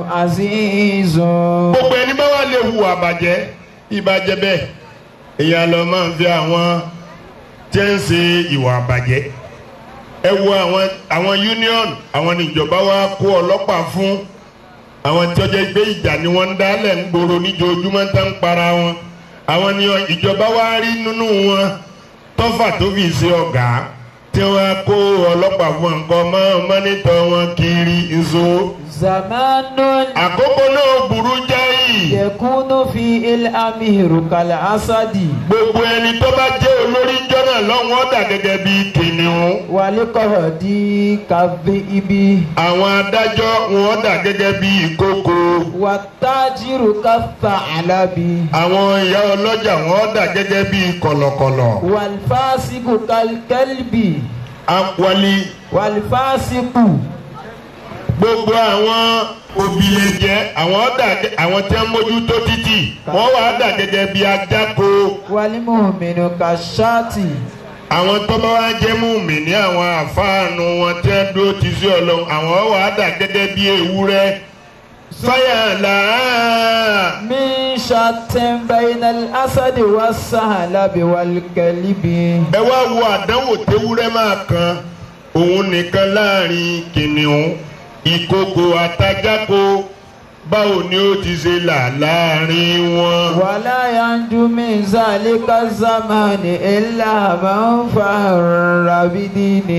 azizun. gbogbo ẹni bá wà lè hùwà bàjẹ́ ìbàjẹ́ bẹ́ẹ̀ èèyàn lọ máa ń fi àwọn tí ń ṣe ìwà bàjẹ́ ẹ wo àwọn àwọn union àwọn níjọba wa kó ọlọ́pàá fún àwọn tí ọjọ́ ìgbé ìjà ni wọ́n ń dálẹ̀ ń gbòòrò níjoojúmọ́ tá ń para wọn àwọn ni ìjọba wa rí nínú wọn tọ́fà tó fi ṣe ọ̀gá tí wọ́n kó ọlọ́pàá fún nǹkan mọ́ mọ́nítọ̀ wọn kiri nso zamanun àkókò náà burú jáì. yakunu fi ilamihiru kala asadi. gbogbo ẹni tó bá jẹ́ olórí jọ́nà lọ́wọ́ dà gẹ́gẹ́ bí kìnìún. walikọ̀ọ̀dì kàbí ibi. àwọn adájọ́ wọn dà gẹ́gẹ́ bí ìkókò. wàtájìrù kàfà alábi. àwọn ìyá ọlọ́jà wọn dà gẹ́gẹ́ bí kọ̀lọ̀kọ̀lọ̀. wàlfàsíkù kàlkẹ́lbì. àwọlé wàlfàsíkù. gbogbo àwọn òbílẹ̀jẹ́ àwọn dà gẹ́- àwọn tí wọ́n mójútó títì wọ́n wà dà gẹ́gẹ́ bí ajáko. wàlímùmínú kàṣáàtì. àwọn tó bá wá jẹ́ mùmí ní àwọn àfáànù wọn tí wọ́n dúró ti sí ọlọ́run àwọn wà dà gẹ́gẹ́ bí ewúrẹ́. fáyà làá. min shatin bainal asadi wasahalabi walkalibi. ẹ wá wo àdánwò tewúrẹ́ máa kan òun nìkan láàrin kìnìún ìkókò àtajáko báwo ni ó ti ṣe là láàrin wọn. wàlá yanjú min zalika zamani illa man farra bidini.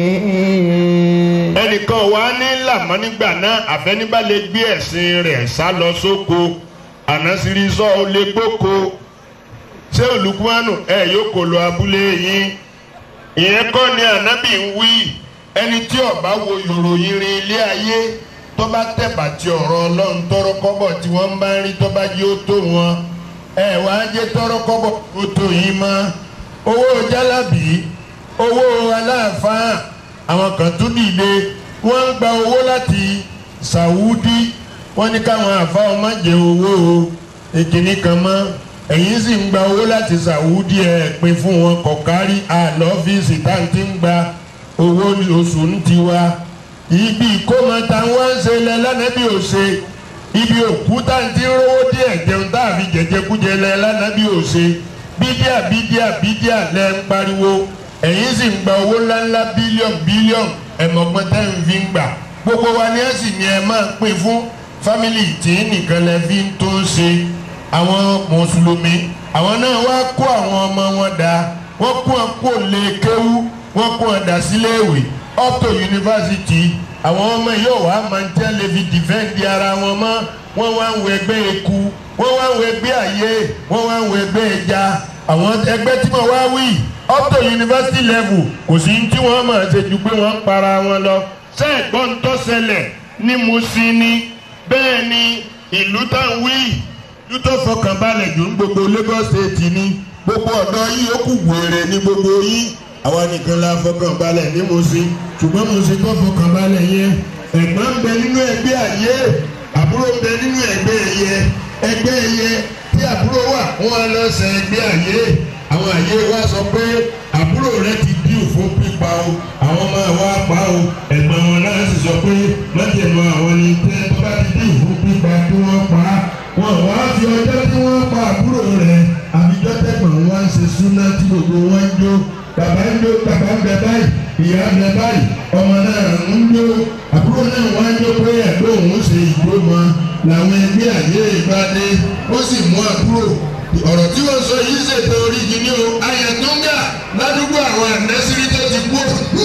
ẹnìkan wà ní làmọ́ nígbà náà àfẹnibà lè gbé ẹ̀sìn rẹ̀ sá lọ sóko ànásírí sọ ó lè gbóko ṣé olùkúmánù ẹ yóò kó lọ abúlé yín ìyẹn kọ́ ni ànábì ń wí ẹni tí ọba wo ìròyìn rin ilé ayé tó bá tẹ̀bà tí ọ̀rọ̀ ọlọ́run tọrọ kọ́bọ̀ tí wọ́n bá ń rí tó bá yí ó tó wọn ẹ wá jẹ́ tọrọ kọ́bọ̀ ó tó yín mọ́ owó jálábì owó aláàfáà àwọn kan tún dìde wọ́n ń gba owó láti sàwúdí wọ́n ní káwọn àfáà má jẹ owó ìkíní kan mọ́ ẹ̀yin sì ń gba owó láti sàwúdí ẹ̀ pín fún wọn kọ̀kárí àlọ́fíìsì tá à ń ti ń gba owó oṣù ń tiwa ibi ìkómọ tá ń wá ń ṣe lẹ lánàbí ò ṣe ibi òkú tá à ń ti ń rówó díẹ̀ jẹun tá a fi jẹjẹkújẹ lẹ lánàbí ò ṣe bídíà bídíà bídíà lẹ ń pariwo ẹ̀yin sì ń gba owó ńláńlá bílíọ̀nù bílíọ̀nù ẹ̀mọ̀gbọ́n tẹ́ ń fi ń gbà gbogbo wa ni ẹ sì ní ẹ máa pín fún fámìlì tí nìkan lẹ fi ń tó ṣe àwọn mùsùlùmí àwọn náà wá kó àwọn ọmọ wọn dá wọ́n kó wọn kó lè kéwú wọ́n kó wọn dá sílé ìwé up to yunifásitì àwọn ọmọ yóò wá máa ń tẹ́ lè fi dìfẹ́ǹdì ara wọn mọ́ wọ́n wá ń wọ ẹgbẹ́ eku wọ́n wá ń wọ ẹgbẹ́ àyè wọ́n wá ń wọ ẹgbẹ́ ẹja àwọn ẹgbẹ́ tí mo wá wí up to university level kò sí tí wọ́n máa ṣe ju pé wọ́n ń para wọn lọ sẹ́ẹ̀gbọ́n tó ṣẹlẹ̀ ní Mùṣín ni bẹ́ẹ̀ ni ìlú táwọn wí ìlú tó fọkànbalẹ̀ jù ń gbogbo Lagos state ni gbogbo ọ̀dọ́ yìí ó kù wèrè ní gbogbo yìí àwa nìkan la fọkànbalẹ̀ ní Mùṣín ṣùgbọ́n Mùṣín tó fọkànbalẹ̀ yẹn ẹ̀gbọ́n ń bẹ nínú ẹgbẹ́ àyè àbúrò ń bẹ nínú ẹgbẹ́ ẹ̀yẹ ẹgbẹ́ ẹ̀yẹ tí àbúrò wà wọ́n lọ sẹ ẹgbẹ́ àyè àwọn àyè wa sọ pé àbúrò rẹ ti díù fún pípa o àwọn ọmọ wa pa o ẹ̀gbọ́n wọn náà sì sọ pé mọ́tẹ̀mọ́ àwọn ni tẹ́ tó bá ti díù fún pípa kí wọ́n pa á wọn wá fi ọjọ́ tí wọ́n pa àbúrò rẹ̀ àbíjọ́ tẹ̀gbọ́n wọn ń ṣe súná tí gbogbo wọn ń jó bàbá ń jó bàbá ń bẹ báyìí ìyá ń bẹ báyìí ọmọ náà ń jó àbúrò náà wá ń jó pé ẹ̀gbọ́n òun ṣe ìgbó mọ́ làwọn ẹgbẹ́ àyè ìbádé ó sì mú àbúrò ọ̀rọ̀ tí wọ́n sọ yìí ṣètò oríjì ní o ayẹ̀túngà ládùúgbò àwọn ànẹ́sírí tó ti kú.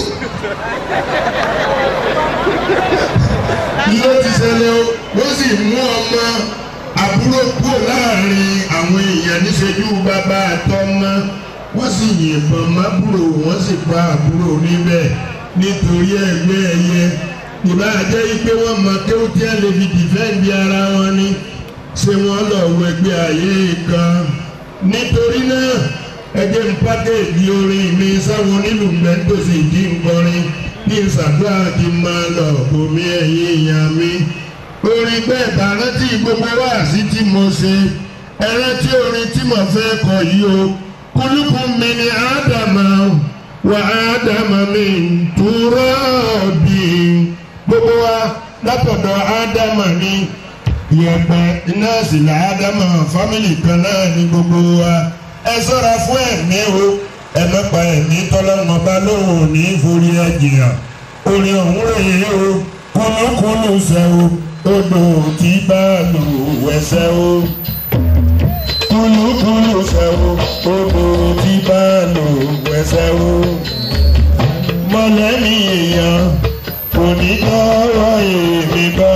ló ti ṣẹlẹ̀ o wọ́n sì mú ọmọ àbúrò kúrò láàrin àwọn èèyàn níṣẹ́jú bàbá àtọmọ wọ́n sì yìnbọn mábúrò wọ́n sì pa àbúrò níbẹ̀ nítorí ẹgbẹ́ ẹyẹ ìbá jẹ́ pé wọ́n mọ kéwú tí a lè fi dìfẹ́ǹdì ara wọn ni ṣé wọ́n lọ wọ ẹgbẹ́ ayé kan nítorí náà ẹgbẹ́ ń pákéèdì orin mi sáwọn onílù mẹ́tòsí ìdí nkọrin ní ìsàdúrà kí n máa lọ bomi ẹ̀yìn ìyàn mi orin bẹ́ẹ̀ bá rántí gbogbo wáàsí tí mo ṣe ẹ rántí orin tí mo fẹ́ kọ yìí o kúlùkùn mi ni ádámà wà ádámà mi túrọ́ọ̀bì gbogbo wa látọ̀dọ̀ ádámà ni yẹ̀pẹ̀ iná sì là ádámà fámìlì kan náà ní gbogbo wa ẹ ṣọ́ra fún ẹ̀mí o ẹ mẹ́pa ẹ̀mí tọ́lọ́mọ bá lóhùn ní forí ẹ̀jìyàn orin ọ̀hún rèé o kúlúkúlù ṣẹ́ o odò tí bá lò wẹ̀ṣẹ̀ o kúlúkúlù ṣẹ́ o odò tí bá lò wẹ̀ṣẹ̀ o mọ̀lẹ́ni èèyàn kò ní tọrọ èmi bá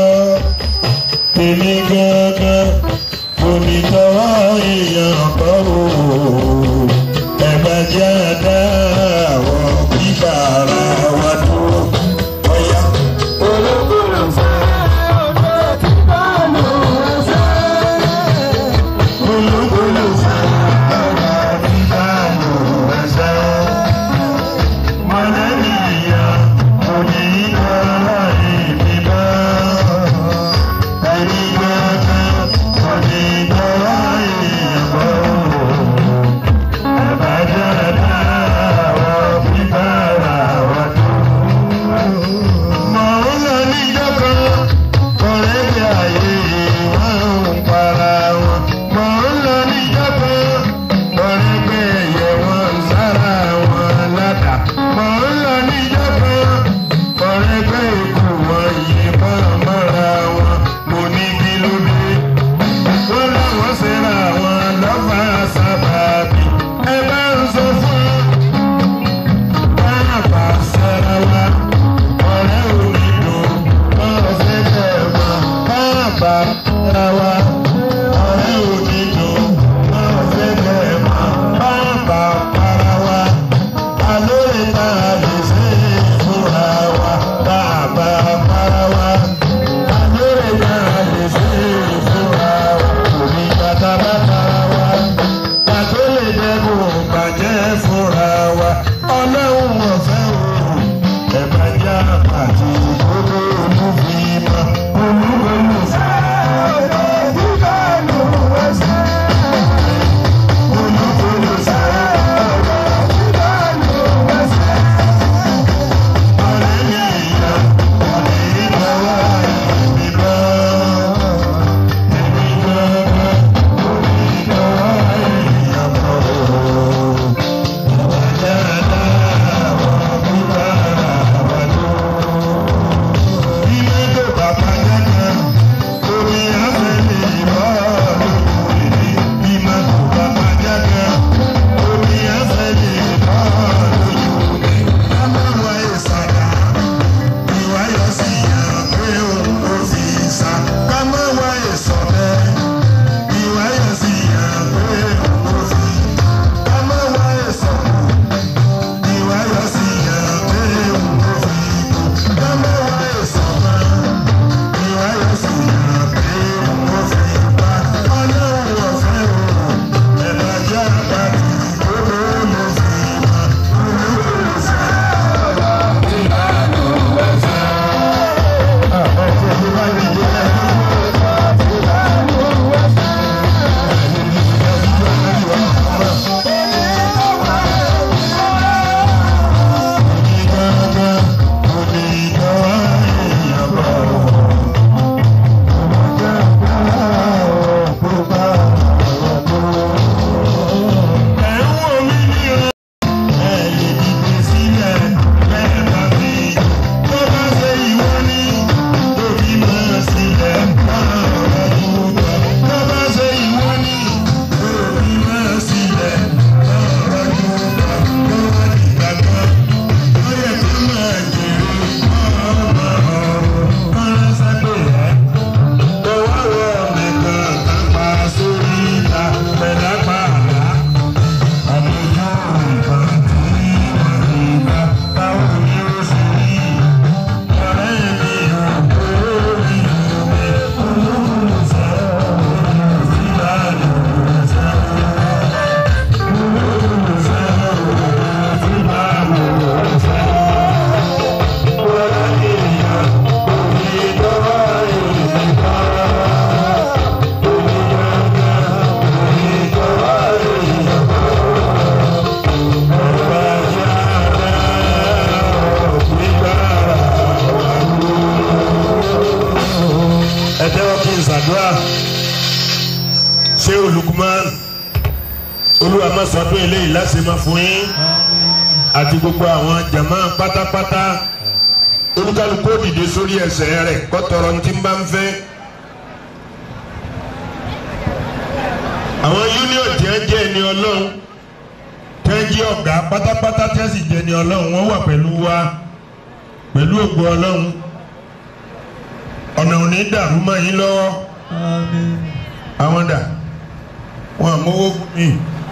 èmi gángan kò ní tọrọ èèyàn bá o ẹ̀bà jẹ́ àdá àwọn bíbá ara wa tó ọ̀yá. olókùnrin fẹ́ ọjọ́ tí bá lò ẹsẹ̀. olókùnrin fẹ́ ọjọ́ tí bá lò ẹsẹ̀. mọ̀lẹ́bí ìyá kò ní tọrọ olúwa má sọdún eléyìí láti máa fún yín àti gbogbo àwọn jàmá pátápátá olúkálukú ó dìde sórí ẹsẹ̀ rẹ̀ kó tọrọ ní tí ń bá ń fẹ́. àwọn union tí wọ́n jẹ́ ẹni ọlọ́run tí wọ́n jẹ́ ọ̀gá pátápátá tí wọ́n sì jẹ́ ẹni ọlọ́run wọ́n wà pẹ̀lú wa pẹ̀lú ògo ọlọ́run ọ̀nà òní dàrú mọ́ yín lọ́wọ́ àwọn dà wọn àmọ́wó fún mi.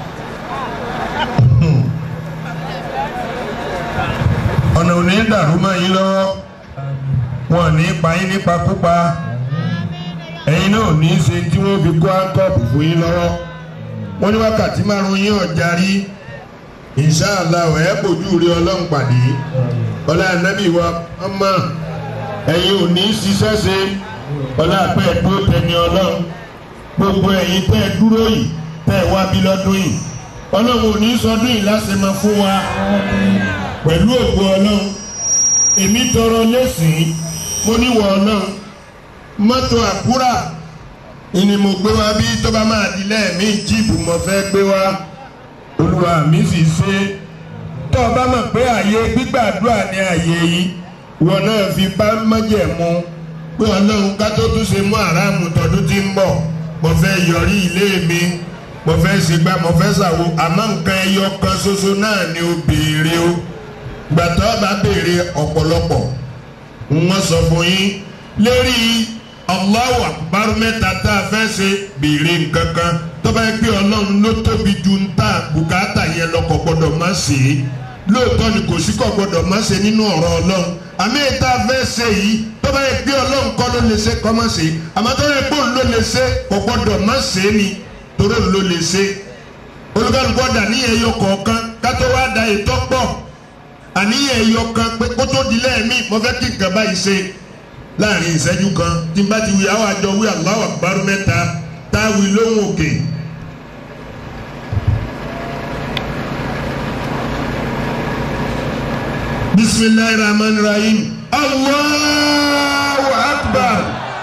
ọ̀nà òní dàrú mọ́ yín lọ́wọ́ wọn ní pa yín nípa púpa ẹ̀yin náà ní í ṣe tí wọ́n fi kó áńkọ́ọ̀pù fún yín lọ́wọ́ wọ́n ní wákàtí márùn-ún yín ọ̀jà rí inṣàlá ẹ̀ bójú rí ọlọ́run pàdé ọlá ànábì wa ọmọ ẹ̀yin ò ní í ṣiṣẹ́ ṣe ọlá àpẹ́ ẹ̀dúró tẹni ọlọ́run gbogbo ẹ̀yin tẹ́ ẹ dúró yìí tẹ́ ẹ wá bí lọ́dún yìí ọlọ́run ò ní í sọdún yìí láṣẹ máa fún wa pẹ̀lú ògo ọlọ́run èmi tọrọ lẹ́sìn mo níwọ̀ ọlọ́run mọ́tò àkúrà ìní mo gbé wá bí tó bá máa di lẹ́ẹ̀mí jíìpù mo fẹ́ gbé wá olúwa mi sì ṣe tó o bá mọ̀ pé àyè gbígbàdúrà ní àyè yìí wọn náà fi bá mọ́jẹ̀mú pé ọlọ́run ká tó tún ṣe mú àràmù tọdún tí ń bọ̀ mo fẹ́ yọrí ilé mi mo fẹ́ ṣègbà mo fẹ́ ṣàwo àmọ́ nǹkan ẹyọ kan ṣoṣo náà ni ó béèrè o gbàtọ́ bá béèrè ọ̀pọ̀lọpọ̀ wọ́n sọ fún yín lérí Allahu Akbar mẹ́ta tá a fẹ́ ṣe béèrè nǹkan kan tó bá yẹ pé ọlọ́run ló tóbi ju ń tà bùkátà yẹn lọ́kọ̀ gbọ́dọ̀ má ṣe é lóòótọ́ ni kò sí kọ̀ gbọ́dọ̀ má ṣe nínú ọ̀rọ̀ ọlọ́run àmì ìta fẹ́ ṣe yìí tó bá yẹ pé ọlọ́run kọ́ ló lè ṣe kọ́ má ṣe àmọ́ tó yẹ pé òun ló lè ṣe kò gbọ́dọ̀ má ṣe ni torí òun ló lè ṣe olùkọ́ni dà ní ẹyọ kọ̀ọ̀kan kátó wá da ètò pọ̀ àníyàn ẹyọ kan pé kó tó di lẹ́ẹ̀mí mo fẹ́ kí nǹkan báyìí ṣe láàrin ìṣẹ́jú kan tí n bá ti wí àwọn àjọ wí Allahu Akbar mẹ́ta táwí lóhùn òkè. bisimilahi rahman rahim Allahu Akbar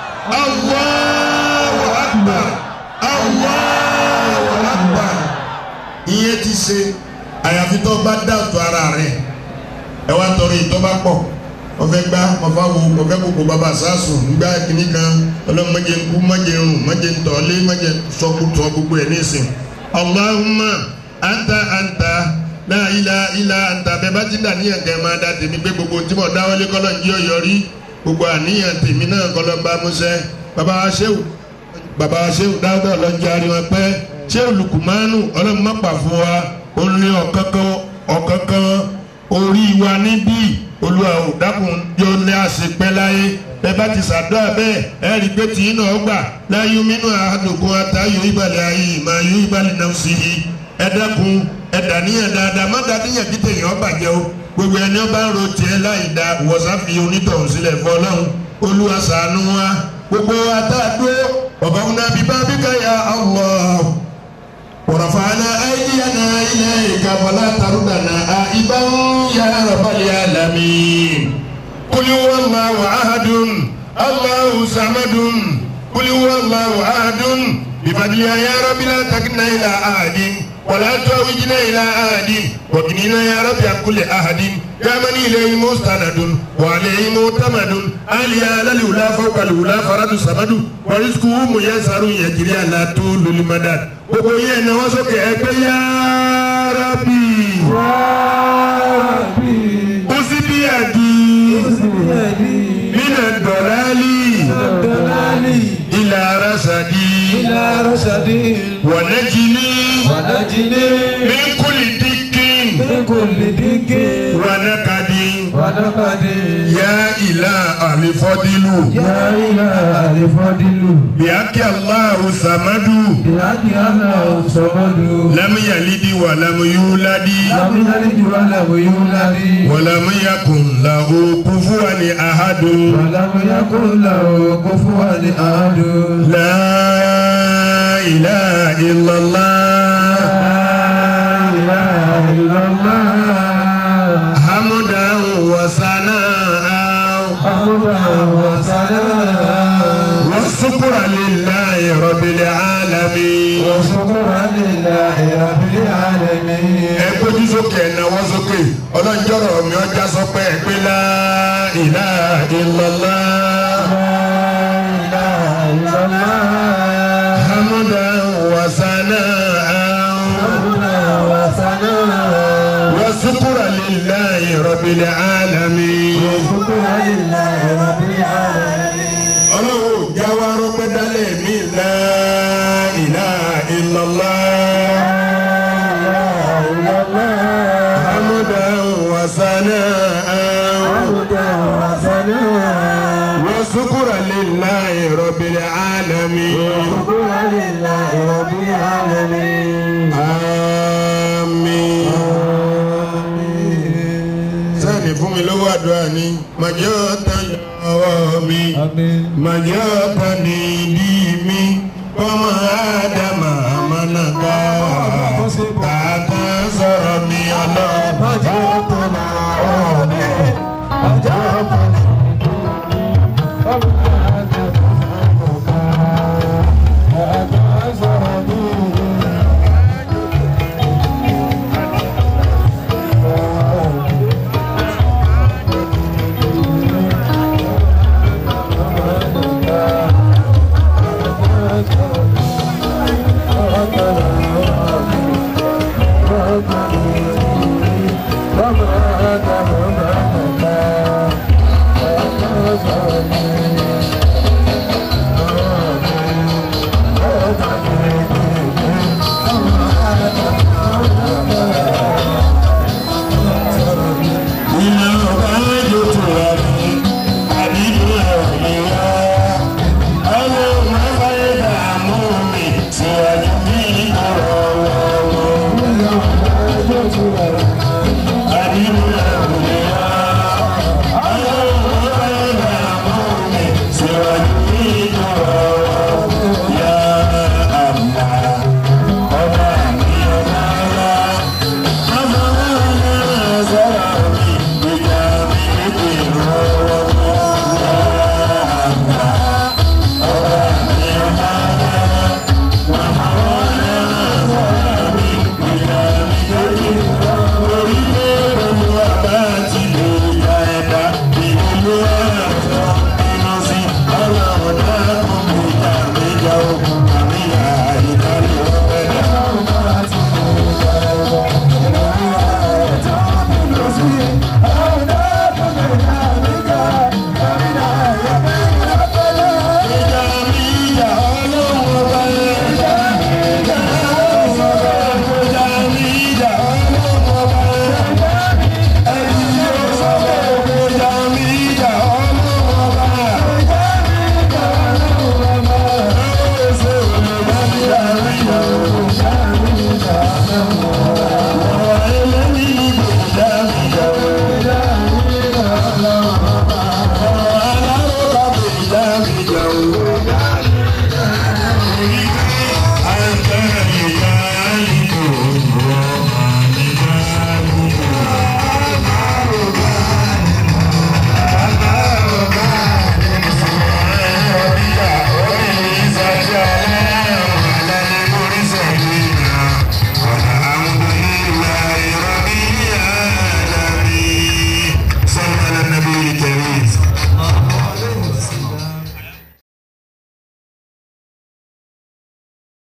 Allahu Akbar Allahu Akbar ìyẹn ti ṣe àyàfi tó bá dáàtò ara rẹ̀ ẹ wá tọrọ ìtọ́ bá pọ̀ ọfẹ gbá ọfẹ wo ọfẹ koko baba sásùn nígbà kìíní kan ọlọ́run mọ̀jẹ nkú mọ̀jẹ rùn mọ̀jẹ ntọ́lé mọ̀jẹ sọkútọ̀ gbogbo ẹ̀ nísìn. Allahumma anta anta la ilaha illa anta bẹ́ẹ̀ bá ti dà níyàn kẹ́ máa da tèmi pé gbogbo tí mo dáwọ́lé kọ́lọ́ ń jí ọ̀yọ́ rí gbogbo àníyàn tèmi náà kọ́lọ́ ń bá múṣẹ́ baba wa ṣéwù baba wa ṣéwù dáwọ́ ọlọ́njẹ́ ariwọn pẹ́ ṣéwù lukumanu ọlọ́run má pa fún wa ó ní ọ̀kánkán ọ̀kánkán orí wa níbí olúwa ò dákun yóò lé àṣepẹ́ láyé bẹ́ẹ̀ bá ti ṣàdúrà bẹ́ẹ̀ ẹ rí i pé tì í náà gbà láyé mínú àdùnkún àtàyò ìbàlẹ̀ ayé ìmọ̀ ayé ìbàlẹ̀ náà sì yí ẹ dákun ẹ dàníyàn dáadáa má dàníyàn kí tèèyàn bàjẹ́ o gbogbo ẹni ọba ń ro tiẹ̀ láì da wọ̀sáfì onítọ̀hún sílẹ̀ fọlọ́hún olúwa ṣàánú wa gbogbo àtàdó ọ̀bọ̀n nàbí bábíkà ya Allah. ورفعنا أيدينا إليك فلا تردنا آئبا يا رب العالمين قل هو الله أحد الله صمد قل هو الله أحد بفضلها يا رب لا تكلنا إلى أحد ولا توجنا إلى أحد وكننا يا رب عن كل أحد يا من إليه مستند وعليه معتمد علي على الأولى فوق الأولى فرد صمد ورزقه ميسر يجري على طول المدد gbogbo yẹn náà wọ́n sókè ẹgbẹ́ yá rábì. ó sì bí àdí. nínú dọ̀lálì. ilà arásàdì. wọ̀nẹ́jìní. min kulli dikkin. wọ̀nẹ́kadì. yá ilà àlefọ́dínlù. bíákì aláhu sàmádù. لم يلد ولم يولد ولم يكن له كفوا أحد ولم يكن له كفوا أحد لا إله إلا الله لا إله إلا الله حمدا وثناء حمدا وسلام والشكر لله رب العالمين وشكرا لله لله رب العالمين ẹ gbójú sókè ẹ náwó sókè ọlọ́njọ́rọ̀ mi ọjà sọ pé ẹ pé la ilaha illallah لا إله إلا الله hamdan wa sana'an ربنا وثناء wa shukran lillahi rabbil alamin. شكرا لله رب العالمين ọlọ́run jáwá rọ́pẹ́ dálẹ̀ mí la ilaha illallah لا إله إلا الله hamdan wa sana'an. ربنا وثناء وشكرا لله رب العالمين شكرا لله رب العالمين آمين sẹ́ni fún mi lówó àdúrà ni màjẹ́ ọ̀tá ọwọ́ mi màjẹ́ ọ̀tá ní ìdí mi ọmọ ádámà àmàlàkà kàkà sọ̀rọ̀ mi ọlọ́ọ̀bá